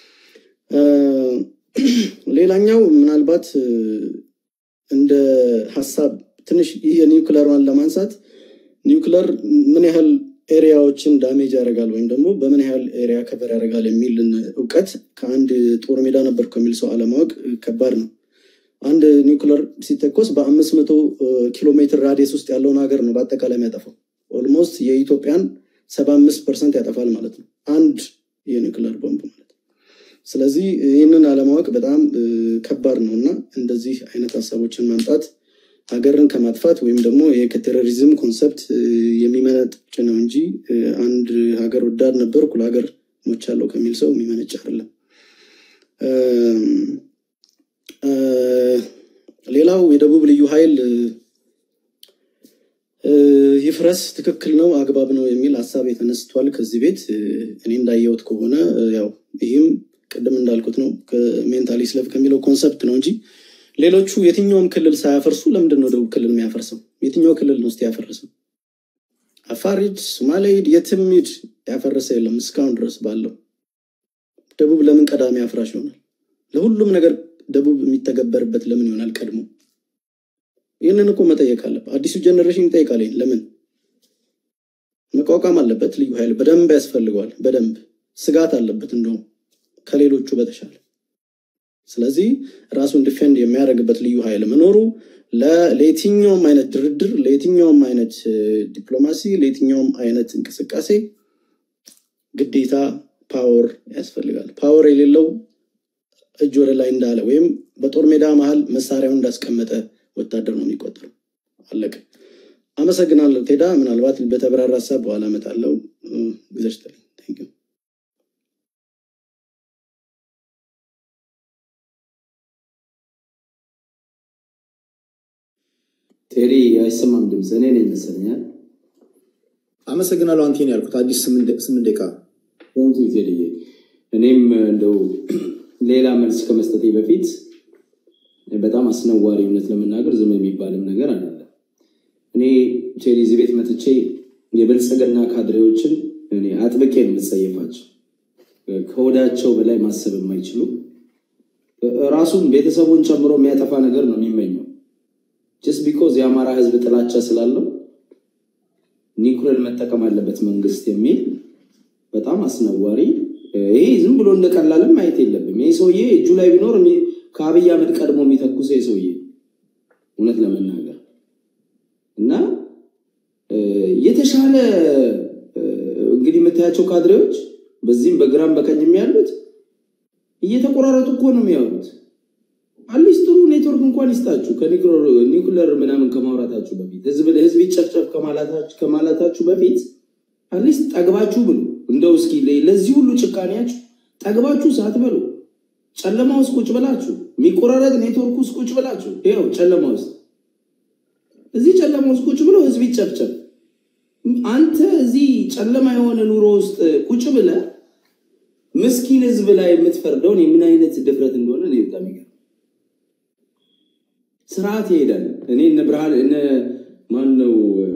ሌላኛው ምናልባት እንደ ሀሳብ ትንሽ ይህ የኒውክለሯን ለማንሳት ኒውክለር ምን ያህል ኤሪያዎችን ዳሜጅ ያደርጋል ወይም ደግሞ በምን ያህል ኤሪያ ከበር ያደርጋል የሚልን እውቀት ከአንድ ጦር ሜዳ ነበር ከሚል ሰው አለማወቅ ከባድ ነው። አንድ ኒውክለር ሲተኮስ በአምስት መቶ ኪሎ ሜትር ራዲየስ ውስጥ ያለውን ሀገር ነው በአጠቃላይ የሚያጠፋው። ኦልሞስት የኢትዮጵያን ሰባ አምስት ፐርሰንት ያጠፋል ማለት ነው አንድ የኒውክለር ቦምብ ማለት ስለዚህ ይህንን አለማወቅ በጣም ከባድ ነው እና እንደዚህ አይነት ሀሳቦችን ማምጣት ሀገርን ከማጥፋት ወይም ደግሞ ከቴሮሪዝም ኮንሰፕት የሚመነጭ ነው እንጂ አንድ ሀገር ወዳድ ነበርኩ ለሀገር ሞቻለሁ ከሚል ሰው የሚመነጭ አይደለም። ሌላው የደቡብ ልዩ ኃይል ይፍረስ ትክክል ነው፣ አግባብ ነው የሚል ሀሳብ የተነስቷል ከዚህ ቤት። እኔ እንዳየሁት ከሆነ ያው ይህም ቅድም እንዳልኩት ነው ከሜንታሊ ስለፍ ከሚለው ኮንሰፕት ነው እንጂ ሌሎቹ የትኛውም ክልል ሳያፈርሱ ለምንድን ነው ደቡብ ክልል የሚያፈርሰው? የትኛው ክልል ነው ውስጥ ያፈረሰው? አፋር ሂድ፣ ሶማሌ ሂድ፣ የትም ሂድ ያፈረሰ የለም እስካሁን ድረስ ባለው። ደቡብ ለምን ቀዳሚ አፍራሽ ይሆናል? ለሁሉም ነገር ደቡብ የሚተገበርበት ለምን ይሆናል ቀድሞ? ይህንን እኮ መጠየቅ አለበት። አዲሱ ጀኔሬሽን ይጠይቃል። ይሄን ለምን መቋቋም አለበት። ልዩ ኃይል በደንብ ያስፈልገዋል። በደንብ ስጋት አለበት፣ እንደውም ከሌሎቹ በተሻለ። ስለዚህ ራሱን ዲፌንድ የሚያደርግበት ልዩ ኃይል መኖሩ ለ- ለየትኛውም አይነት ድርድር፣ ለየትኛውም አይነት እ፣ ዲፕሎማሲ፣ ለየትኛውም አይነት እንቅስቃሴ ግዴታ ፓወር ያስፈልጋል። ፓወር የሌለው እጅ ወደ ላይ እንዳለ ወይም በጦር ሜዳ መሀል መሳሪያውን እንዳስቀመጠ ወታደር ነው የሚቆጠረው። አለቀ። አመሰግናለሁ ቴዳ። ምናልባት በተብራራ ሀሳብ በኋላ እመጣለሁ። እ፣ ጊዜ ስጥልኝ። Thank you። ቴዲ አይሰማም ድምፅ። እኔ ነኝ መሰለኛል። አመሰግናለሁ። አንቴን ያልኩት አዲስ ስምንት ደ- ስምንት ደቂቃ ቴንኪ ቴዲዬ። እኔም እንደው ሌላ መልስ ከመስጠቴ በፊት በጣም አስነዋሪ እውነት ለመናገር ዝም የሚባልም ነገር አለ። እኔ ቴዲ እዚህ ቤት መጥቼ የብልጽግና ካድሬዎችን እኔ አጥብቄ ነው የምጸየፋቸው። ከወዳቸው በላይ ማሰብ የማይችሉ ራሱን ቤተሰቡን ጨምሮ የሚያጠፋ ነገር ነው የሚመኘው ጀስት ቢኮዝ የአማራ ሕዝብ ጥላቻ ስላለው ኒኩለር መጠቀም አለበት መንግስት የሚል በጣም አስነዋሪ። ይሄ ዝም ብሎ እንደቀላለም ማየት የለብም። ይህ ሰውዬ እጁ ላይ ቢኖር የሚ- ከአብይ አህመድ ቀድሞ የሚተኩሰ ይህ ሰውዬ እውነት ለመናገር እና እ፣ የተሻለ እ፣ እንግዲህ የምታያቸው ካድሬዎች በዚህም በግራም በቀኝም ያሉት እየተቆራረጡ እኮ ነው የሚያወሩት። አትሊስት ጥሩ ኔትወርክ እንኳን ይስጣችሁ ከኒኩለር ምናምን ከማውራታችሁ በፊት ህዝብ ህዝብ ይጨፍጨፍ ከማላታችሁ ከማላታችሁ በፊት አትሊስት ጠግባችሁ ብሉ። እንደው እስኪ ለ- ለዚህ ሁሉ ጭካኔያችሁ ጠግባችሁ ሳትበሉ ጨለማ ውስጥ ቁጭ ብላችሁ የሚቆራረጥ ኔትወርክ ውስጥ ቁጭ ብላችሁ ይኸው ጨለማ ውስጥ እዚህ ጨለማ ውስጥ ቁጭ ብሎ ህዝብ ይጨፍጨፍ። አንተ እዚህ ጨለማ የሆነ ኑሮ ውስጥ ቁጭ ብለ ምስኪን ህዝብ ላይ የምትፈርደውን የምን አይነት ድፍረት እንደሆነ እኔ በጣም ይገርም። ስርዓት ይሄዳል። እኔ እነ ብርሃን እነ ማን ነው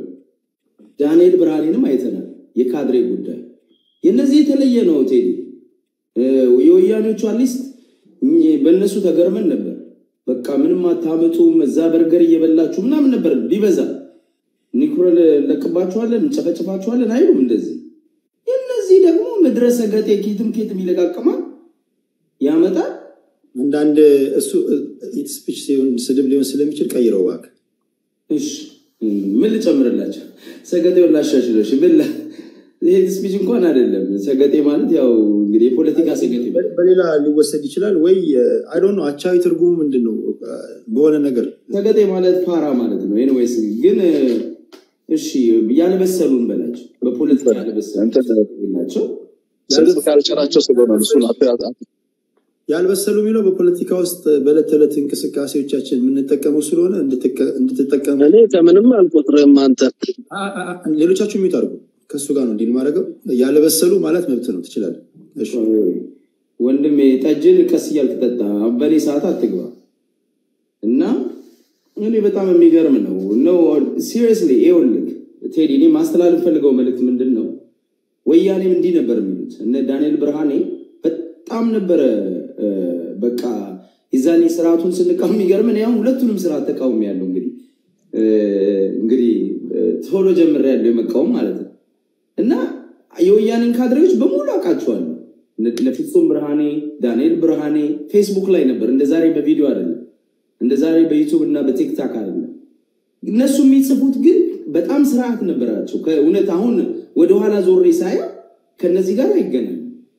ዳንኤል ብርሃኔንም አይተናል። የካድሬ ጉዳይ የእነዚህ የተለየ ነው። ቴዲ እ፣ የወያኔዎቹ አትሊስት በእነሱ ተገርመን ነበር። በቃ ምንም አታመጡም፣ እዛ በርገር እየበላችሁ ምናምን ነበር ቢበዛ ኒኩረል ለቅባችኋለን፣ እንጨፈጭፋችኋለን አይሉም እንደዚህ። የእነዚህ ደግሞ ምድረ ሰገጤ ኬትም ኬትም ይለቃቅማል፣ ያመጣል። አንዳንድ እሱ ስፒች ሲሆን ስድብ ሊሆን ስለሚችል ቀይረው እባክህ። እሺ ምን ልጨምርላቸው? ሰገጤውን ላሻሽሎሽ ምን ላ- ይሄ ስፒች እንኳን አይደለም። ሰገጤ ማለት ያው እንግዲህ የፖለቲካ ሰገጤ በ- በሌላ ሊወሰድ ይችላል ወይ አይ ዶንት ኖ አቻዊ ትርጉሙ ምንድን ነው? በሆነ ነገር ሰገጤ ማለት ፋራ ማለት ነው። ኤኒዌይስ ግን እሺ ያልበሰሉን በላቸው፣ በፖለቲካ ያልበሰሉ ናቸው። ስድብ ካልቸራቸው ስለሆነ እሱን አት- አት- አት- ያልበሰሉ የሚለው በፖለቲካ ውስጥ በዕለት ተዕለት እንቅስቃሴዎቻችን የምንጠቀመው ስለሆነ እንድትቀ- እንድትጠቀሙ እኔ ከምንም አልቆጥርም። አንተ አ- አ- አ- ሌሎቻችሁ የሚዩት አድርጉ። ከእሱ ጋር ነው እንዲህ ማድረገው። ያልበሰሉ ማለት መብት ነው፣ ትችላለህ። እሺ። ወንድሜ ጠጅን ቀስ እያልክ ጠጣ፣ በእኔ ሰዓት አትግባ። እና እኔ በጣም የሚገርም ነው ነው ሲሪየስሊ ይኸውልህ ቴዲ፣ እኔ ማስተላለፍ ፈልገው መልዕክት ምንድን ነው? ወያኔም እንዲህ ነበር የሚሉት እነ ዳንኤል ብርሃኔ በጣም ነበረ እ፣ በቃ የዛኔ ስርዓቱን ስንቃወም የሚገርም እኔ አሁን ሁለቱንም ስርዓት ተቃውሞ ያለው እንግዲህ እ፣ እንግዲህ እ፣ ቶሎ ጀምሬ ያለው የመቃወም ማለት ነው እና የወያኔን ካድሬዎች በሙሉ አውቃቸዋለሁ። እነ- እነ ፍጹም ብርሃኔ፣ ዳንኤል ብርሃኔ ፌስቡክ ላይ ነበር። እንደ ዛሬ በቪዲዮ አይደለም፣ እንደ ዛሬ በዩቱብ እና በቲክታክ አይደለም። እነሱ የሚጽፉት ግን በጣም ስርዓት ነበራቸው። ከእውነት አሁን ወደኋላ ዞሬ ሳየው ከነዚህ ጋር አይገናኝም።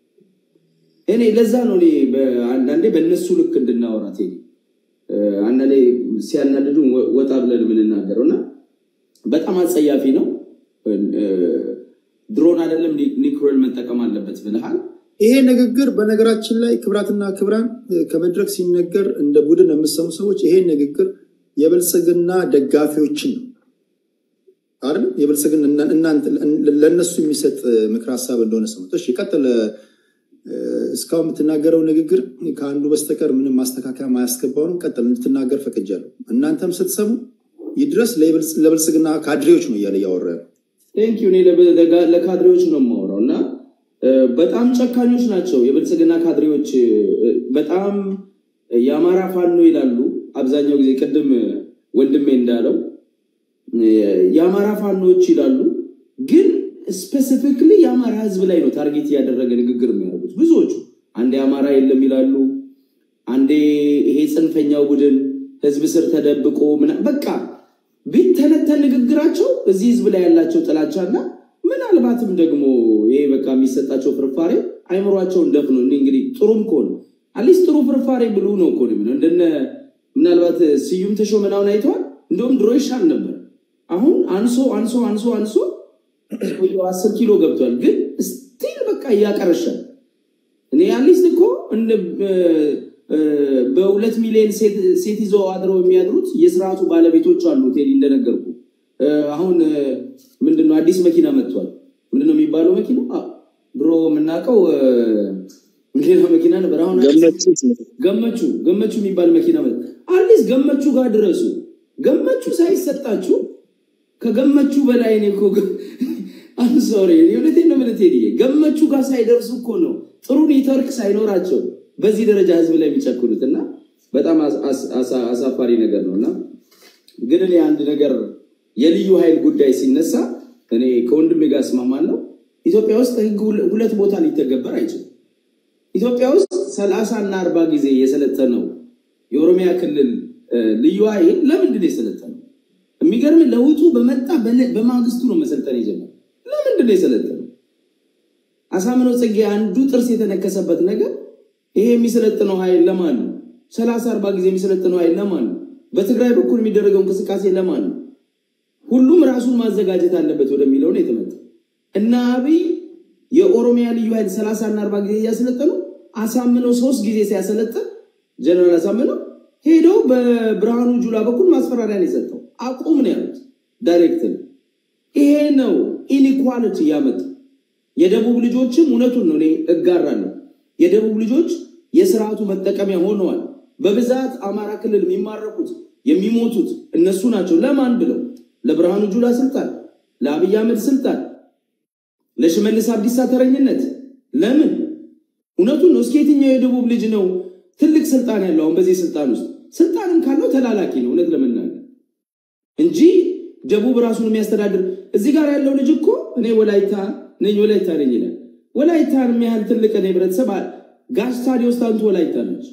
እኔ ለዛ ነው እኔ በ- አንዳንዴ በእነሱ ልክ እንድናወራ ቴዲ እ፣ አንዳንዴ ሲያናድዱ ወጣ ብለን የምንናገረው እና በጣም አጸያፊ ነው። እ፣ ድሮን አይደለም ኒ- ኒኩሌር መጠቀም አለበት ብልሃል። ይሄ ንግግር በነገራችን ላይ ክብራትና ክብራን እ፣ ከመድረክ ሲነገር እንደ ቡድን የምሰሙ ሰዎች ይሄ ንግግር የብልጽግና ደጋፊዎችን ነው አይደል? የብልጽግና እና- እናንተ ለእነሱ የሚሰጥ ምክር ሀሳብ እንደሆነ ሰሙት። እሺ ቀጥል እስካሁን የምትናገረው ንግግር ከአንዱ በስተቀር ምንም ማስተካከያ ማያስገባው ነው። ቀጥል እንድትናገር ፈቅጃለሁ። እናንተም ስትሰሙ ይድረስ ለብልጽግና ካድሬዎች ነው እያለ እያወራ ያለው። ቴንክ ዩ። እኔ ለበ- ለካድሬዎች ነው የማወራው እና እ፣ በጣም ጨካኞች ናቸው የብልጽግና ካድሬዎች። እ፣ በጣም የአማራ ፋኖ ይላሉ አብዛኛው ጊዜ። ቅድም ወንድሜ እንዳለው እ፣ የአማራ ፋኖዎች ይላሉ፣ ግን ስፔሲፊክሊ የአማራ ሕዝብ ላይ ነው ታርጌት እያደረገ ንግግር የሚያደርጉት ብዙዎቹ። አንዴ አማራ የለም ይላሉ፣ አንዴ ይሄ ጽንፈኛው ቡድን ሕዝብ ስር ተደብቆ ምና በቃ ቢተነተን ንግግራቸው እዚህ ህዝብ ላይ ያላቸው ጥላቻና ምናልባትም ደግሞ ይሄ በቃ የሚሰጣቸው ፍርፋሬ አይምሯቸውን ደፍኖ እኔ እንግዲህ ጥሩም ከሆነ አትሊስት ጥሩ ፍርፋሬ ብሉ ነው እኮ ነው የምለው። እንደነ ምናልባት ስዩም ተሾመናውን አይተዋል። እንደውም ድሮ ይሻል ነበር። አሁን አንሶ አንሶ አንሶ አንሶ ሰውየው አስር ኪሎ ገብቷል። ግን ስቲል በቃ እያቀረሻል። እኔ አትሊስት እኮ እንደ እ፣ በሁለት ሚሊዮን ሴት ሴት ይዘው አድረው የሚያድሩት የስርዓቱ ባለቤቶች አሉ። ቴዲ እንደነገርኩ እ፣ አሁን እ፣ ምንድነው አዲስ መኪና መጥቷል። ምንድነው የሚባለው መኪና አ፣ ድሮ የምናውቀው እ፣ ሌላ መኪና ነበር። አሁን አዲስ ገመቹት ገመቹ ገመቹ የሚባል መኪና መጣ። አትሊስት ገመቹ ጋር ድረሱ። ገመቹ ሳይሰጣችሁ ከገመቹ በላይ እኔ እኮ አም ሶሪ እውነቴን ነው የምልህ ቴዲዬ፣ ገመቹ ጋር ሳይደርሱ እኮ ነው ጥሩ ኔትወርክ ሳይኖራቸው በዚህ ደረጃ ህዝብ ላይ የሚጨክሉት እና በጣም አስ- አስ- አሳ- አሳፋሪ ነገር ነው እና ግን እኔ አንድ ነገር የልዩ ኃይል ጉዳይ ሲነሳ እኔ ከወንድሜ ጋር እስማማለሁ። ኢትዮጵያ ውስጥ ህግ ሁለ- ሁለት ቦታ ሊተገበር አይችልም። ኢትዮጵያ ውስጥ ሰላሳ እና አርባ ጊዜ የሰለጠነው የኦሮሚያ ክልል እ፣ ልዩ ኃይል ለምንድን ነው የሰለጠነው? የሚገርም ለውጡ በመጣ በነ- በማግስቱ ነው መሰልጠን የጀመረው። ለምንድን ነው የሰለጠነው? አሳምነው ጽጌ አንዱ ጥርስ የተነከሰበት ነገር ይሄ የሚሰለጥነው ኃይል ለማን ነው? ሰላሳ አርባ ጊዜ የሚሰለጥነው ኃይል ለማን ነው? በትግራይ በኩል የሚደረገው እንቅስቃሴ ለማን ነው? ሁሉም ራሱን ማዘጋጀት አለበት ወደሚለው ነው የተመጣው እና አብይ የኦሮሚያ ልዩ ኃይል ሰላሳ እና አርባ ጊዜ እያሰለጠኑ አሳምነው ሶስት ጊዜ ሲያሰለጥን ጀነራል አሳምነው ሄደው በብርሃኑ ጁላ በኩል ማስፈራሪያ ነው የሰጠው። አቁም ነው ያሉት ዳይሬክት። ይሄ ነው ኢኒኳሊቲ ያመጣው። የደቡብ ልጆችም እውነቱን ነው እኔ እጋራለሁ። የደቡብ ልጆች የስርዓቱ መጠቀሚያ ሆነዋል። በብዛት አማራ ክልል የሚማረኩት የሚሞቱት እነሱ ናቸው። ለማን ብለው? ለብርሃኑ ጁላ ስልጣን፣ ለአብይ አህመድ ስልጣን፣ ለሽመልስ አብዲሳ ተረኝነት። ለምን? እውነቱን ነው። እስኪ የትኛው የደቡብ ልጅ ነው ትልቅ ስልጣን ያለው? አሁን በዚህ ስልጣን ውስጥ ስልጣንም ካለው ተላላኪ ነው እውነት ለመናገር እንጂ ደቡብ ራሱን የሚያስተዳድር እዚህ ጋር ያለው ልጅ እኮ እኔ ወላይታ ነኝ ወላይታ ነኝ ይላል። ወላይታን የሚያህል ትልቅ እኔ ህብረተሰብ አ- ጋሽ ታዲዮስ ታንቱ ወላይታ ነች።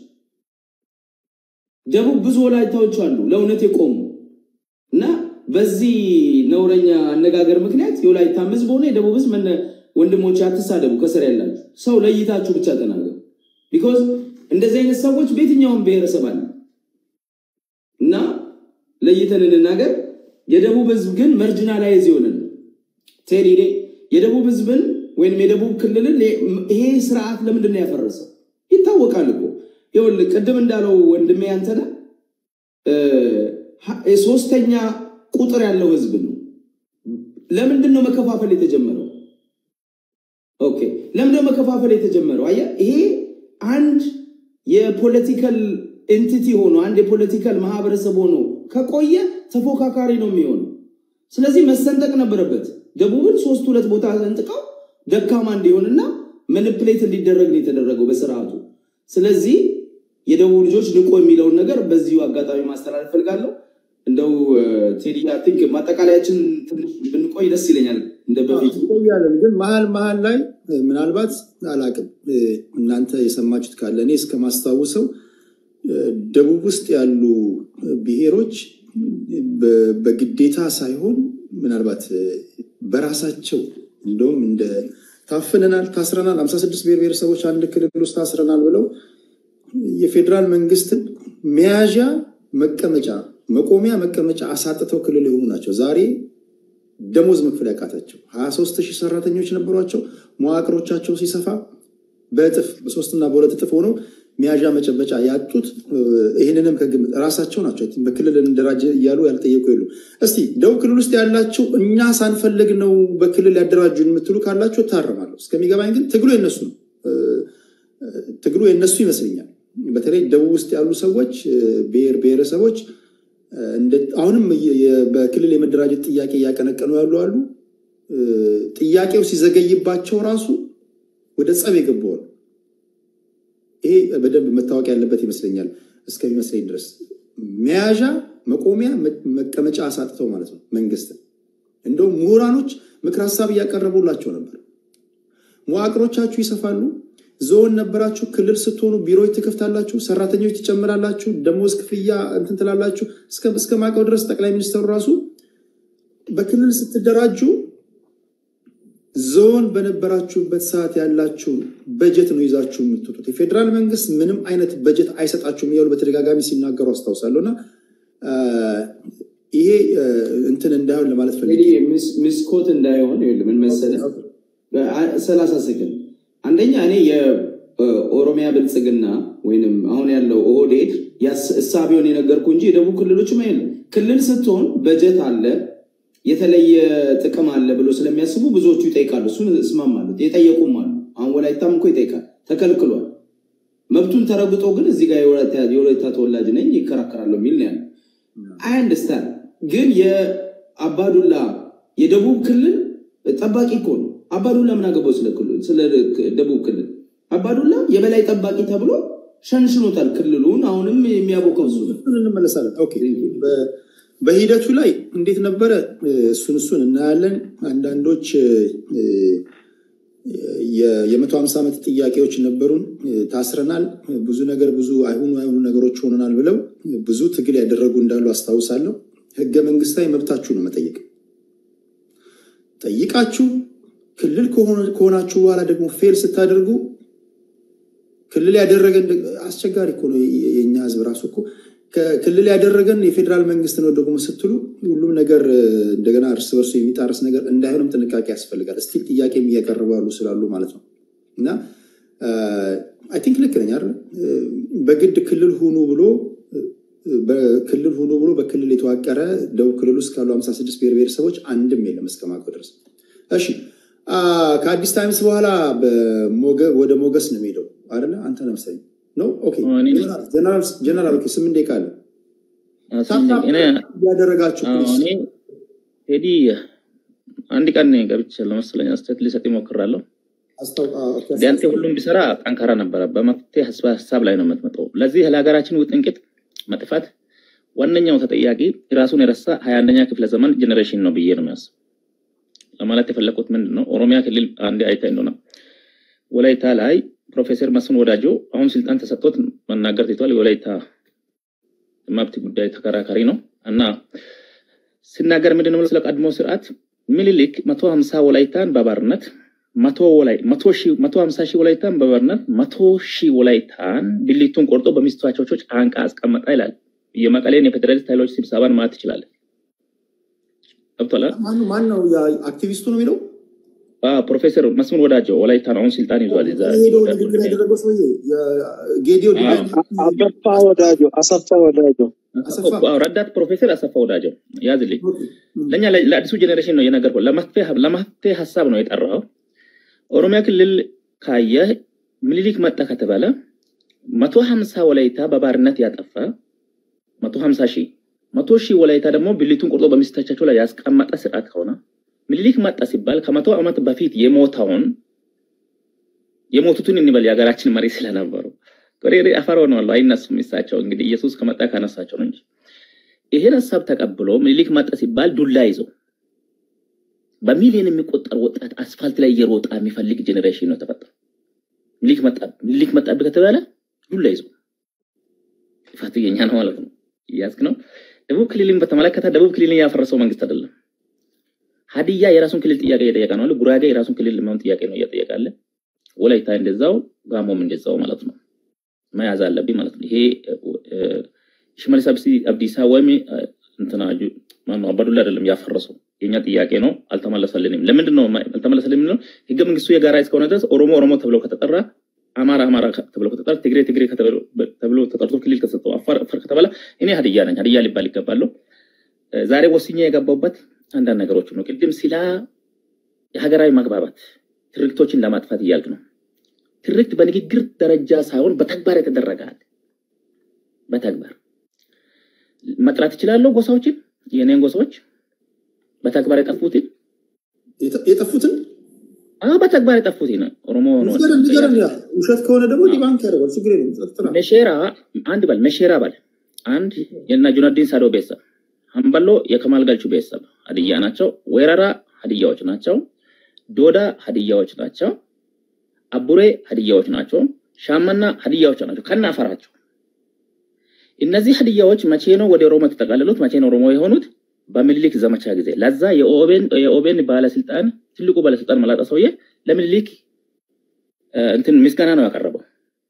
ደቡብ ብዙ ወላይታዎች አሉ ለእውነት የቆሙ እና በዚህ ነውረኛ አነጋገር ምክንያት የወላይታም ህዝብ ሆነ የደቡብ ህዝብ መነ ወንድሞች አትሳደቡ። ከስር ያላችሁ ሰው ለይታችሁ ብቻ ተናገሩ። ቢኮዝ እንደዚህ አይነት ሰዎች በየትኛውም ብሔረሰብ አለ እና ለይተን እንናገር። የደቡብ ህዝብ ግን መርጅናላይዝ የሆነ ነው። ቴዲ እኔ የደቡብ ህዝብን ወይም የደቡብ ክልልን ይሄ ስርዓት ለምንድን ነው ያፈረሰው? ይታወቃል እኮ ይኸውልህ፣ ቅድም እንዳለው ወንድሜ አንተነህ እ፣ ሀ- ሶስተኛ ቁጥር ያለው ህዝብ ነው። ለምንድን ነው መከፋፈል የተጀመረው? ኦኬ፣ ለምንድን ነው መከፋፈል የተጀመረው? አየህ፣ ይሄ አንድ የፖለቲካል ኤንቲቲ ሆኖ አንድ የፖለቲካል ማህበረሰብ ሆኖ ከቆየ ተፎካካሪ ነው የሚሆነው። ስለዚህ መሰንጠቅ ነበረበት። ደቡብን ሶስት ሁለት ቦታ ሰንጥቀው ደካማ እንዲሆንና መንፕሌት እንዲደረግ ነው የተደረገው በስርዓቱ። ስለዚህ የደቡብ ልጆች ንቆ የሚለውን ነገር በዚሁ አጋጣሚ ማስተላለፍ ፈልጋለሁ። እንደው ቴዲ አይ ቲንክ ማጠቃለያችን ትንሽ ብንቆይ ደስ ይለኛል እንደ በፊቱ እንቆያለን ግን መሀል መሀል ላይ እ፣ ምናልባት አላቅም እ፣ እናንተ የሰማችሁት ካለ እኔ እስከማስታውሰው እ፣ ደቡብ ውስጥ ያሉ ብሔሮች በ- በግዴታ ሳይሆን ምናልባት እ፣ በራሳቸው እንደውም እንደ ታፍነናል፣ ታስረናል፣ ሀምሳ ስድስት ብሔር ብሔረሰቦች አንድ ክልል ውስጥ ታስረናል ብለው የፌዴራል መንግስትን መያዣ መቀመጫ መቆሚያ መቀመጫ አሳጥተው ክልል የሆኑ ናቸው። ዛሬ ደሞዝ መክፈል ያቃታቸው ሀያ ሶስት ሺህ ሰራተኞች ነበሯቸው። መዋቅሮቻቸው ሲሰፋ በእጥፍ በሶስትና በሁለት እጥፍ ሆነው መያዣ መጨበጫ ያጡት እ፣ ይህንንም ከግምት ራሳቸው ናቸው። አይ ቲንክ በክልል እንደራጀ እያሉ ያልጠየቁ የሉ። እስቲ ደቡብ ክልል ውስጥ ያላችሁ እኛ ሳንፈልግ ነው በክልል ያደራጁን የምትሉ ካላችሁ እታረማለሁ። እስከሚገባኝ ግን ትግሉ የነሱ ነው። እ፣ ትግሉ የነሱ ይመስለኛል። በተለይ ደቡብ ውስጥ ያሉ ሰዎች ብሔር ብሔረሰቦች አሁንም በክልል የመደራጀት ጥያቄ እያቀነቀኑ ያሉ አሉ። ጥያቄው ሲዘገይባቸው ራሱ ወደ ጸብ የገባዋል። ይሄ በደንብ መታወቅ ያለበት ይመስለኛል። እስከሚመስለኝ ድረስ መያዣ መቆሚያ መቀመጫ አሳጥተው ማለት ነው መንግስትን። እንደውም ምሁራኖች ምክር ሀሳብ እያቀረቡላቸው ነበር። መዋቅሮቻችሁ ይሰፋሉ። ዞን ነበራችሁ፣ ክልል ስትሆኑ ቢሮዎች ትከፍታላችሁ፣ ሰራተኞች ትጨምራላችሁ፣ ደሞዝ ክፍያ እንትን ትላላችሁ። እስከ ማቀው ድረስ ጠቅላይ ሚኒስትሩ ራሱ በክልል ስትደራጁ ዞን በነበራችሁበት ሰዓት ያላችሁን በጀት ነው ይዛችሁ የምትወጡት። የፌዴራል መንግስት ምንም አይነት በጀት አይሰጣችሁም እያሉ በተደጋጋሚ ሲናገሩ አስታውሳለሁ። እና ይሄ እንትን እንዳይሆን ለማለት ፈልጌ ምስኮት እንዳይሆን ይኸውልህ ምን መሰለህ፣ ሰላሳ ሰከንድ አንደኛ እኔ የኦሮሚያ ብልጽግና ወይንም አሁን ያለው ኦህዴድ እሳቤውን የነገርኩ እንጂ የደቡብ ክልሎችም አይደለም። ክልል ስትሆን በጀት አለ የተለየ ጥቅም አለ ብሎ ስለሚያስቡ ብዙዎቹ ይጠይቃሉ። እሱን እስማማለሁ። የጠየቁም አሉ። አሁን ወላይታም እኮ ይጠይቃል፣ ተከልክሏል። መብቱን ተረግጦ ግን እዚህ ጋር የወላይታ ተወላጅ ነኝ ይከራከራለሁ የሚል ነው ያለው። አይ አንደርስታንድ ግን የአባዱላ የደቡብ ክልል ጠባቂ እኮ ነው። አባዱላ ምን አገባው ስለ ደቡብ ክልል? አባዱላ የበላይ ጠባቂ ተብሎ ሸንሽኖታል ክልሉን። አሁንም የሚያቦከው እሱ ነው። እንመለሳለን። ኦኬ በሂደቱ ላይ እንዴት ነበረ? እሱን እሱን እናያለን። አንዳንዶች የመቶ ሀምሳ ዓመት ጥያቄዎች ነበሩን፣ ታስረናል፣ ብዙ ነገር ብዙ አይሆኑ አይሆኑ ነገሮች ሆነናል ብለው ብዙ ትግል ያደረጉ እንዳሉ አስታውሳለሁ። ህገ መንግስታዊ መብታችሁ ነው መጠየቅ። ጠይቃችሁ ክልል ከሆናችሁ በኋላ ደግሞ ፌል ስታደርጉ ክልል ያደረገን አስቸጋሪ እኮ ነው። የኛ ህዝብ ራሱ እኮ ክልል ያደረገን የፌዴራል መንግስት ነው ደግሞ ስትሉ ሁሉም ነገር እንደገና እርስ በርሱ የሚጣረስ ነገር እንዳይሆንም ጥንቃቄ ያስፈልጋል። ስቲል ጥያቄም እያቀረቡ ያሉ ስላሉ ማለት ነው። እና አይ ቲንክ ልክ ነኝ አይደል? በግድ ክልል ሁኑ ብሎ በክልል ሁኑ ብሎ በክልል የተዋቀረ ደቡብ ክልል ውስጥ ካሉ 56 ብሔር ብሔረሰቦች አንድም የለም እስከማውቀው ድረስ። እሺ ከአዲስ ታይምስ በኋላ ወደ ሞገስ ነው የሚሄደው አይደለ? አንተ ነው መሰለኝ ነው ጀነራል ስምንት ደቂቃ አለ እያደረጋችሁ ቴዲ አንድ ቀን ገብቻለሁ መሰለኝ አስተያየት ሊሰጥ ይሞክራለሁ ቢያንተ ሁሉም ቢሰራ ጠንካራ ነበረ በመፍትሄ ሀሳብ ላይ ነው የምትመጣው ለዚህ ለሀገራችን ውጥንቅጥ መጥፋት ዋነኛው ተጠያቂ ራሱን የረሳ ሀያ አንደኛ ክፍለ ዘመን ጀኔሬሽን ነው ብዬ ነው የሚያስብ ለማለት የፈለኩት ምንድን ነው ኦሮሚያ ክልል አንድ አይተ እንደሆነ ወላይታ ላይ ፕሮፌሰር መስፍን ወዳጆ አሁን ስልጣን ተሰጥቶት መናገር ትቷል። የወላይታ መብት ጉዳይ ተከራካሪ ነው እና ሲናገር ምንድን ነው ስለ ቀድሞ ስርዓት ምኒልክ መቶ ሀምሳ ወላይታን በባርነት መቶ ሀምሳ ሺህ ወላይታን በባርነት መቶ ሺህ ወላይታን ብልቱን ቆርጦ በሚስቶቻቸው ጫንቃ አስቀመጣ ይላል። የመቀሌን የፌዴራሊስት ኃይሎች ስብሰባን ማለት ትችላለን። ገብቶሃል? ማን ነው አክቲቪስቱ ነው የሚለው ፕሮፌሰር መስፍን ወዳጀው ወላይታ ነው አሁን ስልጣን ይዟል። ሄደው ንግግር ያደረገው ሰውዬ ጌዲዮ አሰፋ ወዳጆ አሰፋ ወዳጆ ረዳት ፕሮፌሰር አሰፋ ወዳጀው ያዝልኝ። ለእኛ ለአዲሱ ጀኔሬሽን ነው የነገርኩህ። ለመፍትሄ ሀሳብ ነው የጠራው። ኦሮሚያ ክልል ካየ ምኒልክ መጣ ከተባለ መቶ ሀምሳ ወላይታ በባርነት ያጠፋ መቶ ሀምሳ ሺህ መቶ ሺህ ወላይታ ደግሞ ብልቱን ቆርጦ በሚስቶቻቸው ላይ ያስቀመጠ ስርዓት ከሆነ ምኒልክ መጣ ሲባል ከመቶ ዓመት በፊት የሞተውን የሞቱትን እንበል የሀገራችን መሪ ስለነበሩ ቆሬሬ አፈር ሆነዋል። አይነሱም። እሳቸው እንግዲህ ኢየሱስ ከመጣ ካነሳቸው ነው እንጂ ይሄን ሀሳብ ተቀብሎ ምኒልክ መጣ ሲባል ዱላ ይዞ በሚሊዮን የሚቆጠር ወጣት አስፋልት ላይ እየሮጣ የሚፈልግ ጄኔሬሽን ነው ተፈጠረ። ምኒልክ መጣ ምኒልክ መጣብህ ከተባለ ዱላ ይዞ ጥፋቱ የኛ ነው ማለት ነው። እያዝክ ነው። ደቡብ ክልልን በተመለከተ ደቡብ ክልልን ያፈረሰው መንግስት አይደለም። ሀዲያ የራሱን ክልል ጥያቄ እየጠየቀ ነው። ጉራጌ የራሱን ክልል ለመሆን ጥያቄ ነው እየጠየቀ አለ። ወላይታ እንደዛው፣ ጋሞም እንደዛው ማለት ነው። መያዝ አለብኝ ማለት ነው። ይሄ ሽመልስ አብዲሳ ወይም እንትና ማነው አባዱላ አይደለም ያፈረሰው የኛ ጥያቄ ነው። አልተመለሰልንም። ለምንድን ነው አልተመለሰልንም? ነው ህገ መንግስቱ የጋራ እስከሆነ ድረስ ኦሮሞ ኦሮሞ ተብለው ከተጠራ፣ አማራ አማራ ተብለው ከተጠራ፣ ትግሬ ትግሬ ተብሎ ተጠርቶ ክልል ከተሰጠው፣ አፋር አፋር ከተባለ እኔ ሀዲያ ነኝ ሀዲያ ሊባል ይገባለሁ። ዛሬ ወስኜ የገባውበት አንዳንድ ነገሮች ነው። ቅድም ስለ የሀገራዊ መግባባት ትርክቶችን ለማጥፋት እያልክ ነው። ትርክት በንግግር ደረጃ ሳይሆን በተግባር የተደረገ አለ። በተግባር መጥራት እችላለሁ። ጎሳዎችን የኔን ጎሳዎች በተግባር የጠፉትን የጠ- የጠፉትን አዎ፣ በተግባር የጠፉትን ኦሮሞ ነው። ንገረን ንገረን። ያ ውሸት ከሆነ ደግሞ ዲባንክ ያደርጋል። ችግር የለም። ጸጥታ መሼራ አንድ በል መሼራ በል አንድ የና ጁነዲን ሳዶ ቤተሰብ፣ ሀምበሎ የከማል ገልቹ ቤተሰብ ሀዲያ ናቸው። ወረራ ሀዲያዎች ናቸው። ዶዳ ሀዲያዎች ናቸው። አቡሬ ሀዲያዎች ናቸው። ሻመና ሀዲያዎች ናቸው ከነ አፈራቸው። እነዚህ ሀዲያዎች መቼ ነው ወደ ኦሮሞ የተጠቃለሉት? መቼ ነው ኦሮሞ የሆኑት? በምኒልክ ዘመቻ ጊዜ። ለዛ የኦቤን የኦቤን ባለስልጣን ትልቁ ባለስልጣን መላጣ ሰውዬ ለምኒልክ እ፣ እንትን ምስጋና ነው ያቀረበው።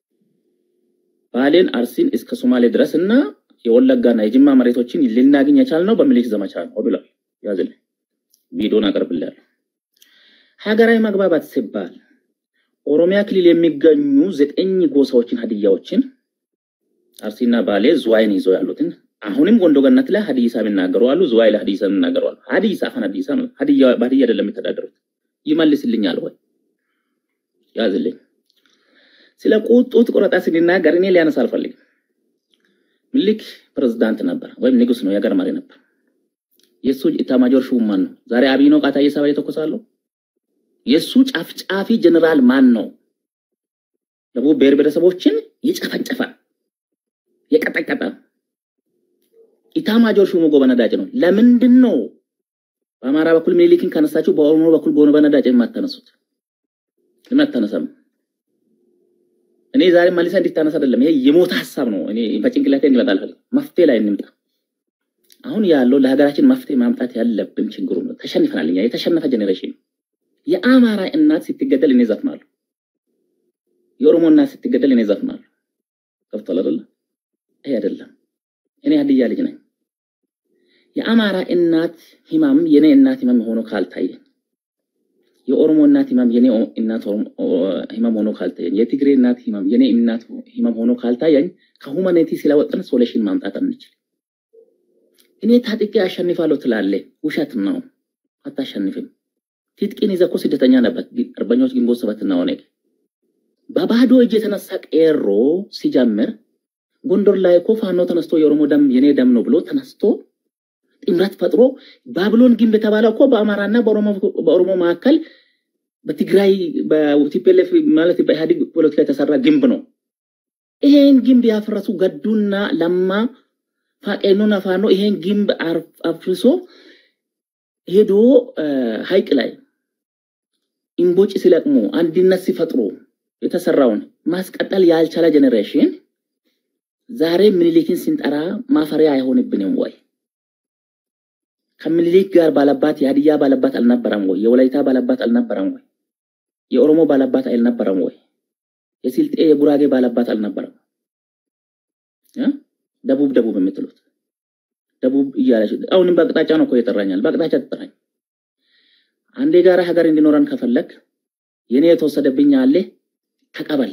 ባሌን አርሲን እስከ ሶማሌ ድረስ እና የወለጋና የጅማ መሬቶችን ልናገኝ የቻልነው በምኒልክ ዘመቻ ነው ብሏል። ያዝልኝ ቪዲዮን አቀርብልሃለሁ። ሀገራዊ መግባባት ሲባል ኦሮሚያ ክልል የሚገኙ ዘጠኝ ጎሳዎችን ሀዲያዎችን አርሲና ባሌ ዝዋይን ይዘው ያሉትን አሁንም ጎንዶ ገነት ላይ ሀዲሳ የሚናገሩ አሉ። ዝዋይ ላይ ሀዲሳ የሚናገሩ አሉ። ሀዲሳ አፈን ሀዲሳ ነው። ሀዲያ በሀዲያ አይደለም የሚተዳደሩት። ይመልስልኛል ወይ ያዝልኝ። ስለ ቁጡት ቆረጣ ስንናገር እኔ ሊያነሳ አልፈልግም። ምኒልክ ፕሬዝዳንት ነበር ወይም ንጉስ ነው፣ የሀገር መሪ ነበር። የእሱ ኢታማጆር ሹም ማን ነው? ዛሬ አብይ ነው ቃታ እየሰባ የተኮሳለሁ። የእሱ ጫፍጫፊ ጀነራል ማን ነው? ደቡብ ብሔር ብሔረሰቦችን የጨፈጨፈ የቀጠቀጠ ኢታማጆር ሹሙ ጎበነዳጭ ነው። ለምንድን ነው በአማራ በኩል ምኒልክን ካነሳችሁ በኦሮሞ በኩል ጎበነዳጭ የማታነሱት? ለምን አታነሳም? እኔ ዛሬ መልሳ እንዲታነሳ አይደለም። ይሄ የሞተ ሀሳብ ነው። እኔ በጭንቅላቴ እንዲመጣ አልፈልግም። መፍትሄ ላይ እንምጣ። አሁን ያለው ለሀገራችን መፍትሄ ማምጣት ያለብን ችግሩ ነው። ተሸንፈናል። እኛ የተሸነፈ ጀኔሬሽን ነው። የአማራ እናት ስትገደል እኔ ዘፍናለሁ። የኦሮሞ እናት ስትገደል እኔ ዘፍናለሁ። ገብቷል አይደለ? ይሄ አይደለም። እኔ ሀዲያ ልጅ ነኝ። የአማራ እናት ህመም የኔ እናት ህመም ሆኖ ካልታየ የኦሮሞ እናት ህመም የኔ እናት ህመም ሆኖ ካልታየኝ፣ የትግሬ እናት ህመም የኔ እናት ህመም ሆኖ ካልታየኝ ከሁማኒቲ ስለወጥን ሶሉሽን ማምጣት አንችል። እኔ ታጥቄ አሸንፋለሁ ትላለ፣ ውሸት ነው። አታሸንፍም። ትጥቅን ይዘህ እኮ ስደተኛ ነበር። አርበኞች ግንቦት ሰባትና ኦነግ በባዶ እጅ የተነሳ ቄሮ ሲጀምር ጎንደር ላይ እኮ ፋኖ ተነስቶ የኦሮሞ ደም የኔ ደም ነው ብሎ ተነስቶ ጥምረት ፈጥሮ ባብሎን ግንብ የተባለው እኮ በአማራና በኦሮሞ መካከል በትግራይ በቲፒኤልኤፍ ማለት በኢህአዴግ ፖለቲካ የተሰራ ግንብ ነው። ይሄን ግንብ ያፈረሱ ገዱና ለማ ፋቄኖና ፋኖ ይሄን ግንብ አፍርሶ ሄዶ ሀይቅ ላይ ኢምቦጭ ሲለቅሙ አንድነት ሲፈጥሩ የተሰራውን ማስቀጠል ያልቻለ ጀኔሬሽን ዛሬ ምኒልክን ስንጠራ ማፈሪያ አይሆንብንም ወይ? ከምኒልክ ጋር ባለባት የሀዲያ ባለባት አልነበረም ወይ? የወላይታ ባለባት አልነበረም ወይ? የኦሮሞ ባለባት አልነበረም ወይ? የስልጤ የጉራጌ ባለባት አልነበረም? ደቡብ ደቡብ የምትሉት ደቡብ እያለች አሁንም በአቅጣጫ ነው እኮ የጠራኛል። በአቅጣጫ ትጠራኝ። አንዴ ጋራ ሀገር እንዲኖረን ከፈለግ የኔ የተወሰደብኝ አለ ተቀበል።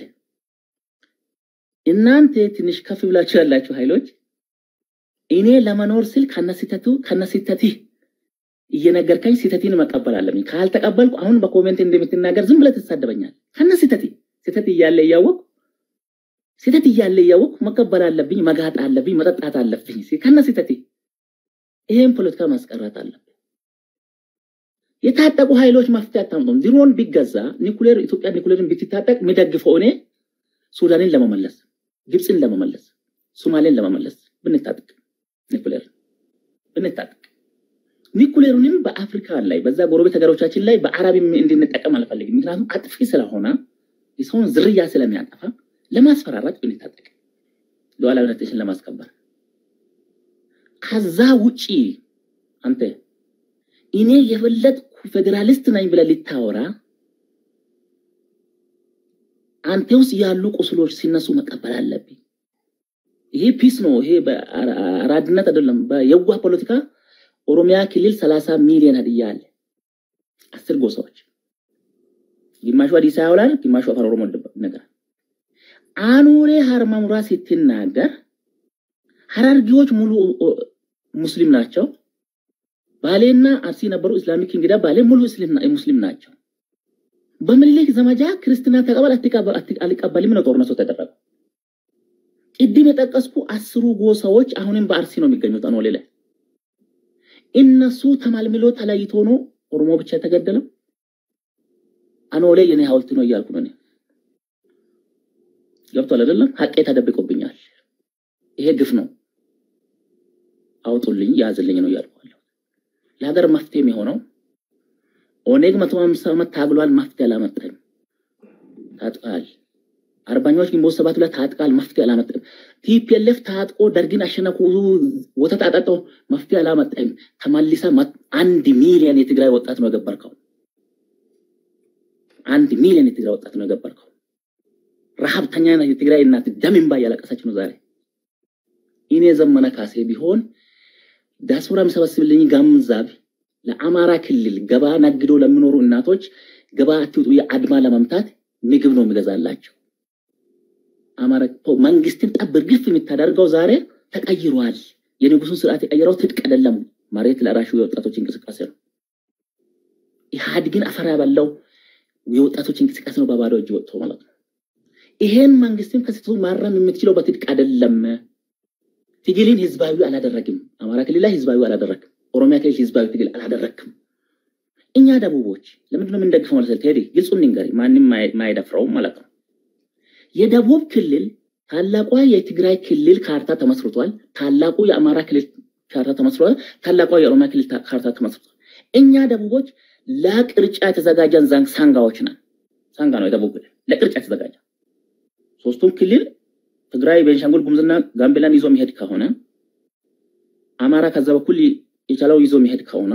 እናንተ ትንሽ ከፍ ብላችሁ ያላችሁ ኃይሎች እኔ ለመኖር ስል ከነስተቱ ከነስተትህ እየነገርከኝ ስተትን መቀበል አለብኝ። ካልተቀበልኩ አሁን በኮሜንት እንደምትናገር ዝም ብለህ ትሳደበኛል። ከነስተት ስተት እያለ እያወቅሁ ስተት እያለ እያወቅሁ መቀበል አለብኝ፣ መጋጥ አለብኝ፣ መጠጣት አለብኝ። ከነስተት ይሄን ፖለቲካ ማስቀረት አለብኝ። የታጠቁ ኃይሎች መፍትሄ አታምጡም። ድሮን ቢገዛ ኒኩሌር ኢትዮጵያ ኒኩሌርን ብትታጠቅ የሚደግፈው እኔ ሱዳንን ለመመለስ ግብፅን ለመመለስ ሶማሌን ለመመለስ ብንታጠቅ ኒኩሌር ብንታጠቅ ኒኩሌሩንም በአፍሪካ ላይ በዛ ጎረቤት ሀገሮቻችን ላይ በአረብ እንድንጠቀም አልፈልግም። ምክንያቱም አጥፊ ስለሆነ የሰውን ዝርያ ስለሚያጠፋ ለማስፈራራት ብንታጠቅ ሉዓላዊነታችንን ለማስከበር ከዛ ውጪ አንተ እኔ የበለጥኩ ፌዴራሊስት ነኝ ብለህ ልታወራ አንተ ውስጥ ያሉ ቁስሎች ሲነሱ መቀበል አለብኝ። ይሄ ፒስ ነው። ይሄ አራድነት አይደለም። በየዋህ ፖለቲካ ኦሮሚያ ክልል ሰላሳ ሚሊዮን ሀዲያ አለ። አስር ጎሳዎች፣ ግማሹ ሀዲሳ ያውላል፣ ግማሹ አፋን ኦሮሞ ነገር አኑሬ ሀርማሙራ ስትናገር ሀረርጌዎች ሙሉ ሙስሊም ናቸው። ባሌና አርሲ ነበሩ። ኢስላሚክ እንግዳ ባሌ ሙሉ ሙስሊም ናቸው። በምኒልክ ዘመቻ ክርስትና ተቀበል አትቀበል አት- አልቀበልም ነው ጦርነቱ ተደረገው። ቅድም የጠቀስኩ አስሩ ጎሳዎች አሁንም በአርሲ ነው የሚገኙት አኖሌ ላይ። እነሱ ተማልምሎ ተለይቶ ነው ኦሮሞ ብቻ የተገደለው። አኖሌ የኔ ሐውልት ነው እያልኩ ነው እኔ። ገብቷል አይደለም? ሀቄ ተደብቆብኛል። ይሄ ግፍ ነው። አውጡልኝ፣ ያዝልኝ ነው እያልኩ ያለሁት። ለሀገር መፍትሄ የሚሆነው ኦኔግ መቶ ሀምሳ ዓመት ታግሏል፣ መፍትሄ አላመጣም። ታጥቃል። አርበኞች ግንቦት ሰባት ላይ ታጥቃል፣ መፍትሄ አላመጣም። ቲፒኤልኤፍ ታጥቆ ደርግን አሸነፉ፣ ወተት አጠጦ መፍትሄ አላመጣም። ተመልሰ መ- አንድ ሚሊዮን የትግራይ ወጣት ነው የገበርከው። አንድ ሚሊዮን የትግራይ ወጣት ነው የገበርከው። ረሀብተኛ ናት የትግራይ እናት ደም እንባ እያለቀሰች ነው ዛሬ። እኔ ዘመነ ካሴ ቢሆን ዲያስፖራ የሚሰበስብልኝ ገንዘብ ለአማራ ክልል ገባ ነግዶ ለሚኖሩ እናቶች ገባ አትውጡ የአድማ ለመምታት ምግብ ነው የሚገዛላቸው። አማራ ፖ- መንግስትን ጠብር ግፍ የምታደርገው ዛሬ ተቀይሯል። የንጉሱን ስርዓት የቀየረው ትጥቅ አይደለም፣ መሬት ለራሹ የወጣቶች እንቅስቃሴ ነው። ኢህአዴግን አፈር ያበላው የወጣቶች እንቅስቃሴ ነው፣ በባዶ እጅ ወጥቶ ማለት ነው። ይሄን መንግስትም ከስህተቱ ማረም የምትችለው በትጥቅ አይደለም። ትግልን ህዝባዊ አላደረግም። አማራ ክልል ላይ ህዝባዊ አላደረግም። ኦሮሚያ ክልል ህዝባዊ ትግል አላደረግም። እኛ ደቡቦች ለምንድን ነው የምንደግፈው ማለት ነው? ቴዲ ግልጹን ንገሪ፣ ማንም ማይ- ማይደፍረውም ማለት ነው። የደቡብ ክልል ታላቋ የትግራይ ክልል ካርታ ተመስርቷል። ታላቁ የአማራ ክልል ካርታ ተመስርቷል። ታላቋ የኦሮሚያ ክልል ታ- ካርታ ተመስርቷል። እኛ ደቡቦች ለቅርጫ የተዘጋጀን ዛን- ሳንጋዎች ነን። ሳንጋ ነው የደቡብ ክልል ለቅርጫ የተዘጋጀ ሶስቱም ክልል ትግራይ፣ ቤንሻንጉል ጉሙዝና ጋምቤላን ይዞ የሚሄድ ከሆነ አማራ ከዛ በኩል የቻለው ይዞ የሚሄድ ከሆነ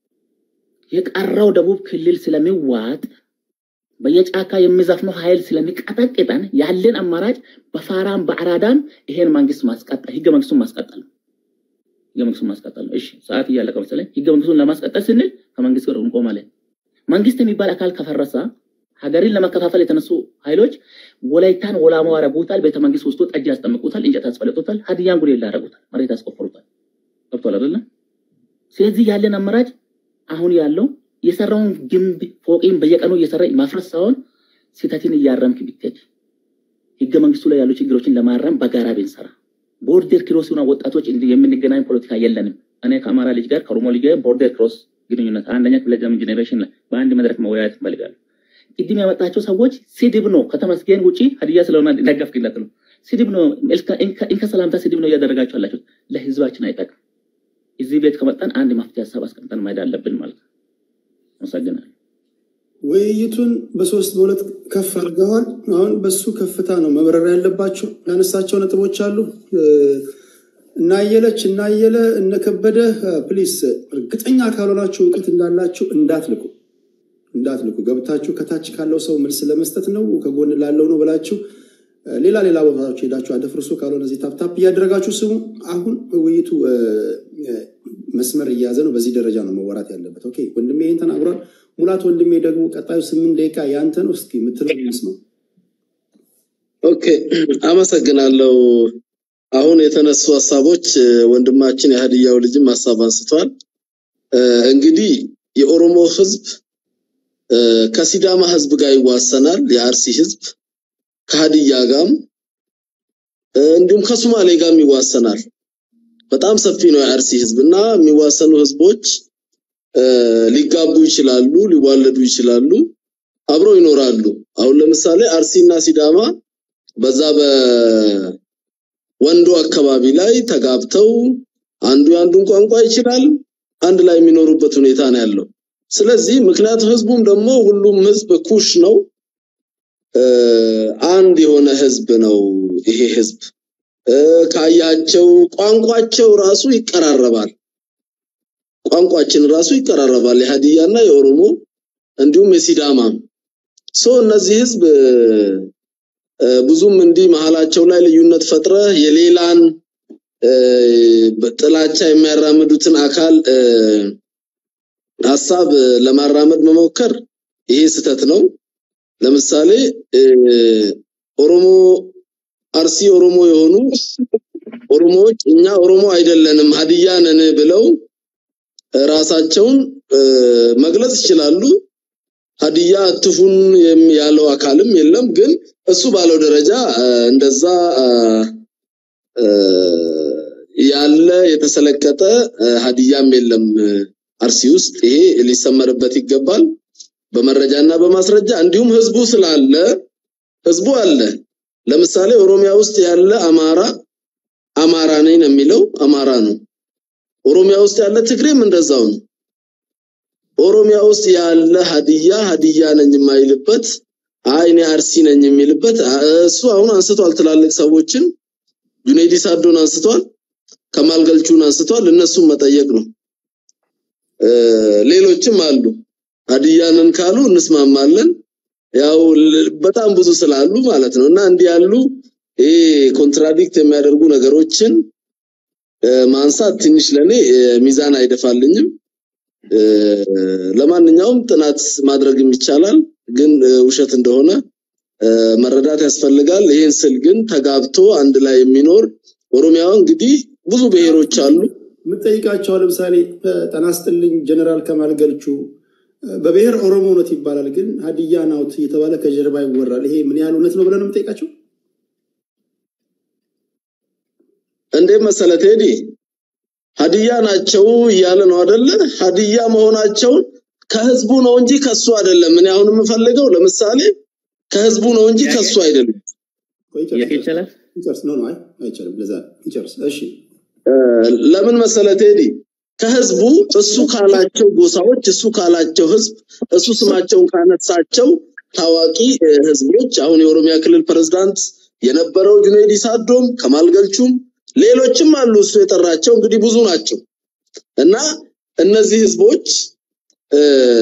የቀረው ደቡብ ክልል ስለሚዋጥ በየጫካ የሚዘፍነው ኃይል ስለሚቀጠቅጠን ያለን አማራጭ በፋራም በአራዳም ይሄን መንግስት ማስቀጠል ህገ መንግስቱን ማስቀጠል ነው። ህገ መንግስቱን ማስቀጠል ነው። እሺ ሰዓት እያለቀ መሰለኝ። ህገ መንግስቱን ለማስቀጠል ስንል ከመንግስት ጋር እንቆማለን። መንግስት የሚባል አካል ከፈረሰ ሀገርን ለመከፋፈል የተነሱ ኃይሎች ወላይታን ወላሞ ያረጉታል። ቤተ መንግስት ውስጡ ጠጅ ያስጠምቁታል፣ እንጨት ያስፈለጡታል፣ ሀዲያን ጉዴላ ያረጉታል፣ መሬት ያስቆፍሩታል። ገብቷል አይደለም? ስለዚህ ያለን አማራጭ አሁን ያለው የሰራውን ግንብ ፎቅን በየቀኑ እየሰራ ማፍረስ ሳይሆን ስህተትን እያረምክ ብትሄድ ህገ መንግስቱ ላይ ያሉ ችግሮችን ለማረም በጋራ ብንሰራ ቦርደር ክሮስ ሆና ወጣቶች እንዲህ የምንገናኝ ፖለቲካ የለንም። እኔ ከአማራ ልጅ ጋር ከኦሮሞ ልጅ ጋር ቦርደር ክሮስ ግንኙነት አንደኛ ክፍለ ዘመን ጀኔሬሽን ላይ በአንድ መድረክ መወያየት እንፈልጋለን። ቅድም ያመጣቸው ሰዎች ስድብ ነው። ከተመስገን ውጪ ሀዲያ ስለሆነ ደገፍክ እንዳትሉ ስድብ ነው። እንከ ሰላምታ ስድብ ነው እያደረጋቸው ያላቸው። ለህዝባችን አይጠቅም። እዚህ ቤት ከመጣን አንድ መፍትሄ ሀሳብ አስቀምጠን መሄድ አለብን ማለት ነው። አመሰግናለሁ። ውይይቱን በሶስት በሁለት ከፍ አድርገዋል። አሁን በሱ ከፍታ ነው መብረር ያለባቸው። ያነሳቸው ነጥቦች አሉ። እናየለች እናየለ እነከበደ ፕሊስ፣ እርግጠኛ ካልሆናችሁ እውቀት እንዳላችሁ እንዳትልቁ እንዳትልቁ። ገብታችሁ ከታች ካለው ሰው መልስ ለመስጠት ነው ከጎን ላለው ነው ብላችሁ ሌላ ሌላ ቦታዎች ሄዳችሁ አደፍርሱ። ካልሆነ እዚህ ታፕታፕ እያደረጋችሁ ስሙ። አሁን ውይይቱ መስመር እየያዘ ነው። በዚህ ደረጃ ነው መወራት ያለበት። ኦኬ ወንድሜ ይህን ተናግሯል። ሙላት ወንድሜ ደግሞ ቀጣዩ ስምንት ደቂቃ ያንተ ነው። እስኪ የምትለው ነው። ኦኬ አመሰግናለሁ። አሁን የተነሱ ሀሳቦች ወንድማችን የሀዲያው ልጅም ሀሳብ አንስቷል። እንግዲህ የኦሮሞ ህዝብ ከሲዳማ ህዝብ ጋር ይዋሰናል። የአርሲ ህዝብ ከሀዲያ ጋርም እንዲሁም ከሶማሌ ጋርም ይዋሰናል። በጣም ሰፊ ነው የአርሲ ህዝብ እና የሚዋሰኑ ህዝቦች ሊጋቡ ይችላሉ፣ ሊዋለዱ ይችላሉ፣ አብረው ይኖራሉ። አሁን ለምሳሌ አርሲና ሲዳማ በዛ በወንዶ አካባቢ ላይ ተጋብተው አንዱ የአንዱን ቋንቋ ይችላል፣ አንድ ላይ የሚኖሩበት ሁኔታ ነው ያለው። ስለዚህ ምክንያቱም ህዝቡም ደግሞ ሁሉም ህዝብ ኩሽ ነው፣ አንድ የሆነ ህዝብ ነው ይሄ ህዝብ። ካያቸው ቋንቋቸው ራሱ ይቀራረባል። ቋንቋችን ራሱ ይቀራረባል። የሀዲያና የኦሮሞ እንዲሁም የሲዳማም ሶ እነዚህ ህዝብ ብዙም እንዲህ መሀላቸው ላይ ልዩነት ፈጥረ የሌላን ጥላቻ የሚያራምዱትን አካል ሀሳብ ለማራመድ መሞከር ይሄ ስህተት ነው። ለምሳሌ ኦሮሞ አርሲ ኦሮሞ የሆኑ ኦሮሞዎች እኛ ኦሮሞ አይደለንም ሀዲያ ነን ብለው ራሳቸውን መግለጽ ይችላሉ። ሀዲያ አትፉን የም- ያለው አካልም የለም። ግን እሱ ባለው ደረጃ አ፣ እንደዛ አ፣ አ፣ ያለ የተሰለቀጠ አ፣ ሀዲያም የለም አ፣ አርሲ ውስጥ። ይሄ ሊሰመርበት ይገባል በመረጃና በማስረጃ እንዲሁም ህዝቡ ስላለ ህዝቡ አለ። ለምሳሌ ኦሮሚያ ውስጥ ያለ አማራ አማራ ነኝ ነው የሚለው አማራ ነው። ኦሮሚያ ውስጥ ያለ ትግሬም እንደዛው ነው። ኦሮሚያ ውስጥ ያለ ሀዲያ ሀዲያ ነኝ የማይልበት አይ እኔ አርሲ ነኝ የሚልበት አ- እሱ አሁን አንስቷል። ትላልቅ ሰዎችን ጁኔዲ ሳዶን አንስቷል፣ ከማል ገልቹን አንስቷል። እነሱም መጠየቅ ነው። እ፣ ሌሎችም አሉ። ሀዲያንን ካሉ እንስማማለን። ያው ል- በጣም ብዙ ስላሉ ማለት ነው እና እንዲህ ያሉ ይሄ ኮንትራዲክት የሚያደርጉ ነገሮችን እ፣ ማንሳት ትንሽ ለኔ እ፣ ሚዛን አይደፋልኝም። እ፣ ለማንኛውም ጥናት ማድረግም ይቻላል፣ ግን እ፣ ውሸት እንደሆነ እ፣ መረዳት ያስፈልጋል። ይህን ስል ግን ተጋብቶ አንድ ላይ የሚኖር ኦሮሚያ እንግዲህ ብዙ ብሔሮች አሉ። የምጠይቃቸው ለምሳሌ ጤና ይስጥልኝ ጀነራል ከማል ገልቹ በብሔር ኦሮሞ እውነት ይባላል፣ ግን ሀዲያ ናውት እየተባለ ከጀርባ ይወራል። ይሄ ምን ያህል እውነት ነው ብለን ነው የምጠይቃቸው? እንዴት መሰለ ቴዲ ሀዲያ ናቸው እያለ ነው አደለ? ሀዲያ መሆናቸውን ከህዝቡ ነው እንጂ ከሱ አይደለም። እኔ አሁን የምፈልገው ለምሳሌ ከህዝቡ ነው እንጂ ከሱ አይደለም። ቆይ ጥያቄ ይጨርስ ይቻላል? ይጨርስ። ኖ ኖ፣ አይ አይቻልም። ለዛ ይጨርስ። እሺ እ፣ ለምን መሰለ ቴዲ ከህዝቡ እሱ ካላቸው ጎሳዎች እሱ ካላቸው ህዝብ እሱ ስማቸውን ካነሳቸው ታዋቂ እ፣ ህዝቦች አሁን የኦሮሚያ ክልል ፕሬዝዳንት የነበረው ጁኔዲ ሳዶም ከማል ገልቹም ሌሎችም አሉ እሱ የጠራቸው እንግዲህ ብዙ ናቸው እና እነዚህ ህዝቦች እ፣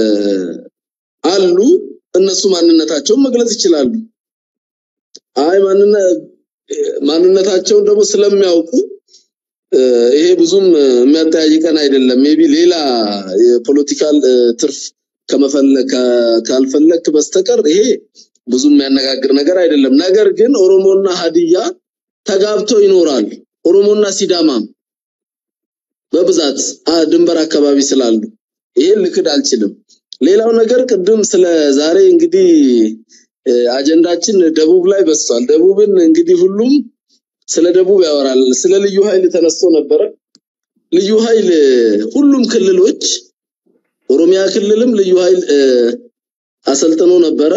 አሉ እነሱ ማንነታቸውን መግለጽ ይችላሉ አይ ማንነ ማንነታቸውን ደግሞ ስለሚያውቁ እ፣ ይሄ ብዙም እ፣ የሚያጠያይቀን አይደለም። ሜቢ ሌላ የፖለቲካል እ፣ ትርፍ ከመፈለግ ካ- ካልፈለክ በስተቀር ይሄ ብዙም የሚያነጋግር ነገር አይደለም። ነገር ግን ኦሮሞና ሀዲያ ተጋብተው ይኖራሉ። ኦሮሞና ሲዳማም በብዛት አ፣ ድንበር አካባቢ ስላሉ ይሄን ልክድ አልችልም። ሌላው ነገር ቅድም ስለ ዛሬ እንግዲህ እ፣ አጀንዳችን ደቡብ ላይ በዝቷል። ደቡብን እንግዲህ ሁሉም ስለ ደቡብ ያወራል። ስለ ልዩ ኃይል ተነስቶ ነበረ። ልዩ ኃይል እ፣ ሁሉም ክልሎች ኦሮሚያ ክልልም ልዩ ኃይል እ፣ አሰልጥኖ ነበረ።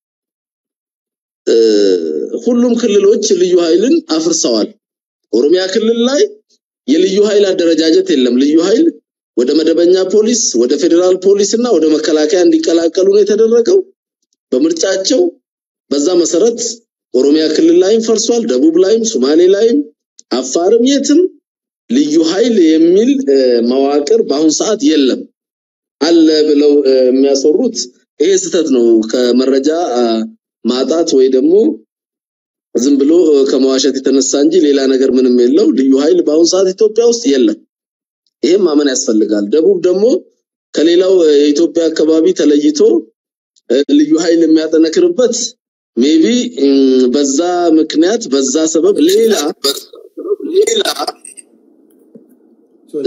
እ፣ ሁሉም ክልሎች ልዩ ኃይልን አፍርሰዋል። ኦሮሚያ ክልል ላይ የልዩ ኃይል አደረጃጀት የለም። ልዩ ኃይል ወደ መደበኛ ፖሊስ፣ ወደ ፌዴራል ፖሊስ እና ወደ መከላከያ እንዲቀላቀሉ ነው የተደረገው በምርጫቸው። በዛ መሰረት ኦሮሚያ ክልል ላይም ፈርሷል፣ ደቡብ ላይም፣ ሶማሌ ላይም፣ አፋርም የትም ልዩ ኃይል የሚል እ፣ መዋቅር በአሁን ሰዓት የለም። አለ ብለው እ፣ የሚያሰሩት ይሄ ስህተት ነው። ከመረጃ አ፣ ማጣት ወይ ደግሞ ዝም ብሎ እ፣ ከመዋሸት የተነሳ እንጂ ሌላ ነገር ምንም የለው። ልዩ ኃይል በአሁን ሰዓት ኢትዮጵያ ውስጥ የለም። ይሄም ማመን ያስፈልጋል። ደቡብ ደግሞ ከሌላው እ፣ የኢትዮጵያ አካባቢ ተለይቶ እ፣ ልዩ ኃይል የሚያጠነክርበት ሜቢ በዛ ምክንያት በዛ ሰበብ ሌላ ሌላ ሶሪ፣ እ፣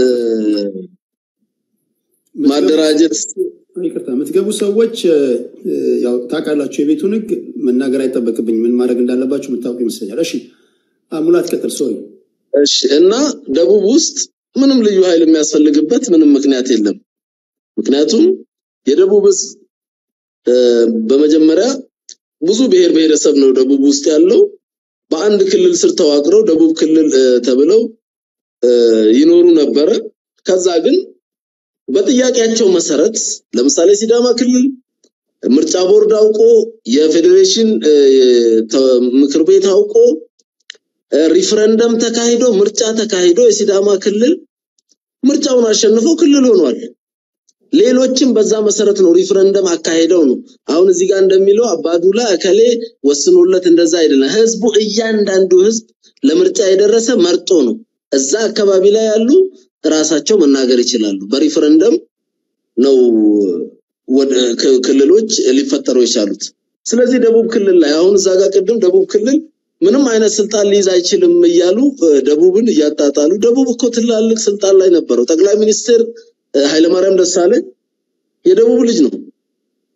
የምትገቡ ማደራጀት ይቅርታ፣ የምትገቡ ሰዎች እ፣ እ፣ ያው ታውቃላችሁ፣ የቤቱን ህግ መናገር አይጠበቅብኝ ምን ማድረግ እንዳለባችሁ የምታውቁ ይመስለኛል። እሺ አ፣ ሙላት ቀጥል። ሶሪ እሺ እና ደቡብ ውስጥ ምንም ልዩ ኃይል የሚያስፈልግበት ምንም ምክንያት የለም። ምክንያቱም የደቡብ ህዝብ እ፣ በመጀመሪያ ብዙ ብሔር ብሔረሰብ ነው ደቡብ ውስጥ ያለው። በአንድ ክልል ስር ተዋቅረው ደቡብ ክልል እ፣ ተብለው እ፣ ይኖሩ ነበረ። ከዛ ግን በጥያቄያቸው መሰረት ለምሳሌ ሲዳማ ክልል ምርጫ ቦርድ አውቆ የፌዴሬሽን እ፣ ተ- ምክር ቤት አውቆ እ፣ ሪፍረንደም ተካሂዶ ምርጫ ተካሂዶ የሲዳማ ክልል ምርጫውን አሸንፎ ክልል ሆኗል። ሌሎችም በዛ መሰረት ነው ሪፍረንደም አካሄደው ነው። አሁን እዚህ ጋር እንደሚለው አባዱላ እከሌ ወስኖለት እንደዛ አይደለም። ህዝቡ እያንዳንዱ ህዝብ ለምርጫ የደረሰ መርጦ ነው። እዛ አካባቢ ላይ ያሉ ራሳቸው መናገር ይችላሉ። በሪፍረንደም ነው ወደ ክ- ክልሎች ሊፈጠሩ የቻሉት። ስለዚህ ደቡብ ክልል ላይ አሁን እዛ ጋር ቅድም ደቡብ ክልል ምንም አይነት ስልጣን ሊይዝ አይችልም እያሉ እ፣ ደቡብን እያጣጣሉ። ደቡብ እኮ ትላልቅ ስልጣን ላይ ነበረው። ጠቅላይ ሚኒስትር እ፣ ኃይለማርያም ደሳለኝ የደቡብ ልጅ ነው።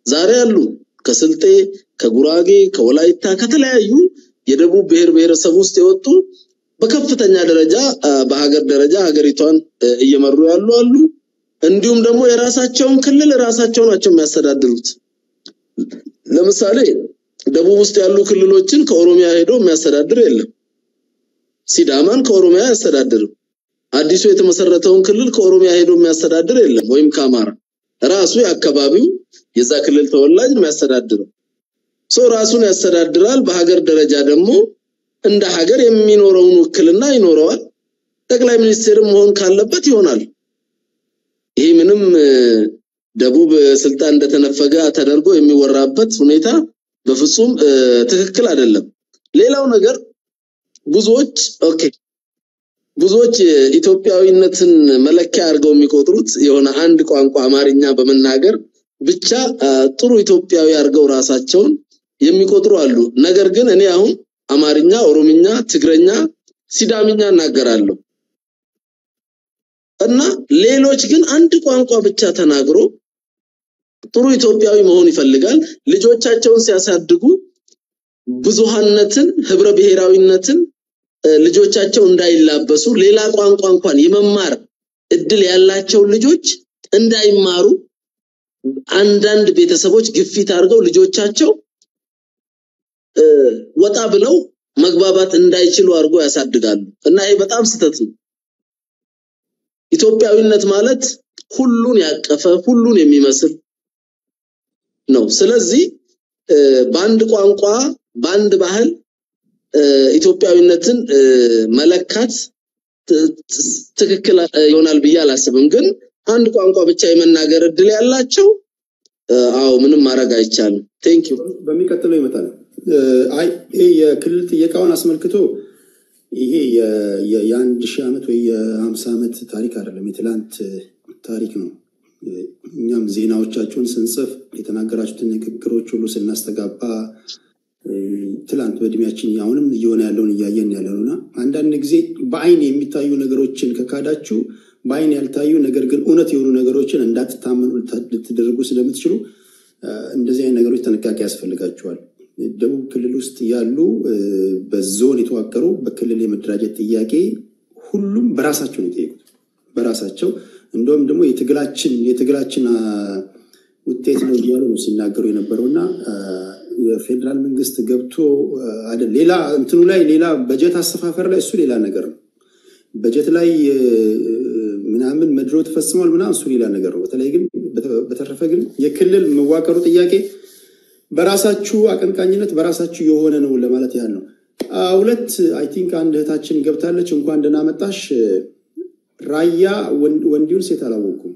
ዛሬ አሉ ከስልጤ፣ ከጉራጌ፣ ከወላይታ ከተለያዩ የደቡብ ብሔር ብሔረሰብ ውስጥ የወጡ በከፍተኛ ደረጃ አ፣ በሀገር ደረጃ ሀገሪቷን እ፣ እየመሩ ያሉ አሉ። እንዲሁም ደግሞ የራሳቸውን ክልል ራሳቸው ናቸው የሚያስተዳድሩት። ለምሳሌ ደቡብ ውስጥ ያሉ ክልሎችን ከኦሮሚያ ሄዶ የሚያስተዳድር የለም። ሲዳማን ከኦሮሚያ አያስተዳድርም። አዲሱ የተመሰረተውን ክልል ከኦሮሚያ ሄዶ የሚያስተዳድር የለም፣ ወይም ከአማራ ራሱ የአካባቢው የዛ ክልል ተወላጅ የሚያስተዳድረው ሰው ራሱን ያስተዳድራል። በሀገር ደረጃ ደግሞ እንደ ሀገር የሚኖረውን ውክልና ይኖረዋል። ጠቅላይ ሚኒስትርም መሆን ካለበት ይሆናል። ይህ ምንም እ፣ ደቡብ እ፣ ስልጣን እንደተነፈገ ተደርጎ የሚወራበት ሁኔታ በፍጹም እ፣ ትክክል አይደለም። ሌላው ነገር ብዙዎች ኦኬ ብዙዎች ኢትዮጵያዊነትን መለኪያ አድርገው የሚቆጥሩት የሆነ አንድ ቋንቋ አማርኛ በመናገር ብቻ አ፣ ጥሩ ኢትዮጵያዊ አድርገው ራሳቸውን የሚቆጥሩ አሉ። ነገር ግን እኔ አሁን አማርኛ፣ ኦሮምኛ፣ ትግረኛ፣ ሲዳምኛ እናገራለሁ እና ሌሎች ግን አንድ ቋንቋ ብቻ ተናግሮ ጥሩ ኢትዮጵያዊ መሆን ይፈልጋል። ልጆቻቸውን ሲያሳድጉ ብዙሃነትን፣ ህብረ ብሔራዊነትን እ፣ ልጆቻቸው እንዳይላበሱ ሌላ ቋንቋ እንኳን የመማር እድል ያላቸው ልጆች እንዳይማሩ አንዳንድ ቤተሰቦች ግፊት አድርገው ልጆቻቸው እ፣ ወጣ ብለው መግባባት እንዳይችሉ አድርጎ ያሳድጋሉ እና ይሄ በጣም ስህተት ነው። ኢትዮጵያዊነት ማለት ሁሉን ያቀፈ ሁሉን የሚመስል ነው። ስለዚህ እ፣ በአንድ ቋንቋ በአንድ ባህል እ፣ ኢትዮጵያዊነትን እ፣ መለካት ት- ት- ትክክል እ፣ ይሆናል ብዬ አላስብም። ግን አንድ ቋንቋ ብቻ የመናገር እድል ያላቸው እ፣ አዎ ምንም ማድረግ አይቻልም። ቴንክ ዩ በሚቀጥለው ይመጣል። እ፣ አይ ይሄ የክልል ጥየቃውን አስመልክቶ ይሄ የ- የ- የአንድ ሺህ ዓመት ወይ የሀምሳ ዓመት ታሪክ አይደለም፣ የትላንት እ፣ ታሪክ ነው። እ፣ እኛም ዜናዎቻችሁን ስንጽፍ የተናገራችሁትን ንግግሮች ሁሉ ስናስተጋባ እ፣ ትላንት በእድሜያችን አሁንም እየሆነ ያለውን እያየን ያለ ነው እና አንዳንድ ጊዜ በአይን የሚታዩ ነገሮችን ከካዳችሁ በአይን ያልታዩ ነገር ግን እውነት የሆኑ ነገሮችን እንዳትታመኑ ልታ- ልትደርጉ ስለምትችሉ እ፣ እንደዚህ አይነት ነገሮች ጥንቃቄ ያስፈልጋቸዋል። ደቡብ ክልል ውስጥ ያሉ እ፣ በዞን የተዋቀሩ በክልል የመደራጀት ጥያቄ ሁሉም በራሳቸው ነው የጠየቁት። በራሳቸው እንደውም ደግሞ የትግላችን የትግላችን አ፣ ውጤት ነው እያሉ ነው ሲናገሩ የነበረው እና አ፣ የፌዴራል መንግስት ገብቶ አ፣ አይደል ሌላ እንትኑ ላይ ሌላ በጀት አሰፋፈር ላይ እሱ ሌላ ነገር ነው። በጀት ላይ እ፣ ምናምን መድሮ ተፈጽሟል ምናምን እሱ ሌላ ነገር ነው። በተለይ ግን በተ- በተረፈ ግን የክልል መዋቀሩ ጥያቄ በራሳችሁ አቀንቃኝነት በራሳችሁ የሆነ ነው ለማለት ያህል ነው። አ፣ ሁለት አይ ቲንክ አንድ እህታችን ገብታለች። እንኳን ደህና መጣሽ። ራያ ወንድ- ወንዲውን ሴት አላወኩም።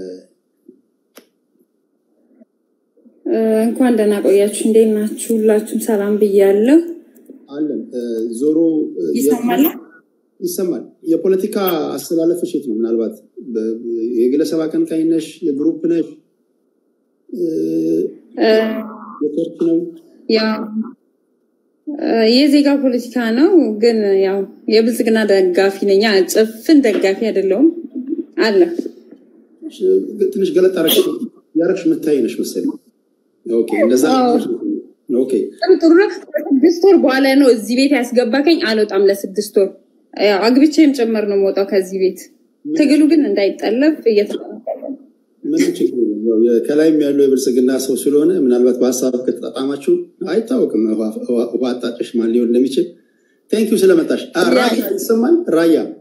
እ፣ እንኳን ደህና ቆያችሁ። እንዴት ናችሁ? ሁላችሁም ሰላም ብያለሁ። አለን እ፣ ዞሮ እ፣ ይሰማል? ይሰማል። የፖለቲካ አስተላለፍሽ የት ነው? ምናልባት በ- የግለሰብ አቀንቃኝ ነሽ? የግሩፕ ነሽ? እ፣ እ፣ የቸርች ነው? ያው እ፣ የዜጋ ፖለቲካ ነው፣ ግን ያው የብልጽግና ደጋፊ ነኝ። አ- ጭፍን ደጋፊ አይደለሁም አለ ትንሽ ገለጥ አረግሽ ያረግሽ ምታይ ነሽ መሰለኝ። ኦኬ፣ እንደዛ አዎ። ኦኬ። ጥሩ ጥሩ ነው። ከስድስት ወር በኋላ ነው እዚህ ቤት ያስገባከኝ። አልወጣም ለስድስት ወር ያው አግብቼም ጭምር ነው የምወጣው ከዚህ ቤት። ትግሉ ግን እንዳይጠለፍ እየተጠነቀቀ ነው። ምንም ችግር የለም። ያው የ- ከላይም ያለው የብልጽግና ሰው ስለሆነ ምናልባት በሀሳብ ከተጣጣማችሁ አይታወቅም። ውሃ ውሃ- ውሃ አጣጭሽ ማን ሊሆን እንደሚችል። ቴንኪዩ ስለመጣሽ። አ፣ ራያ ይሰማል? ራያ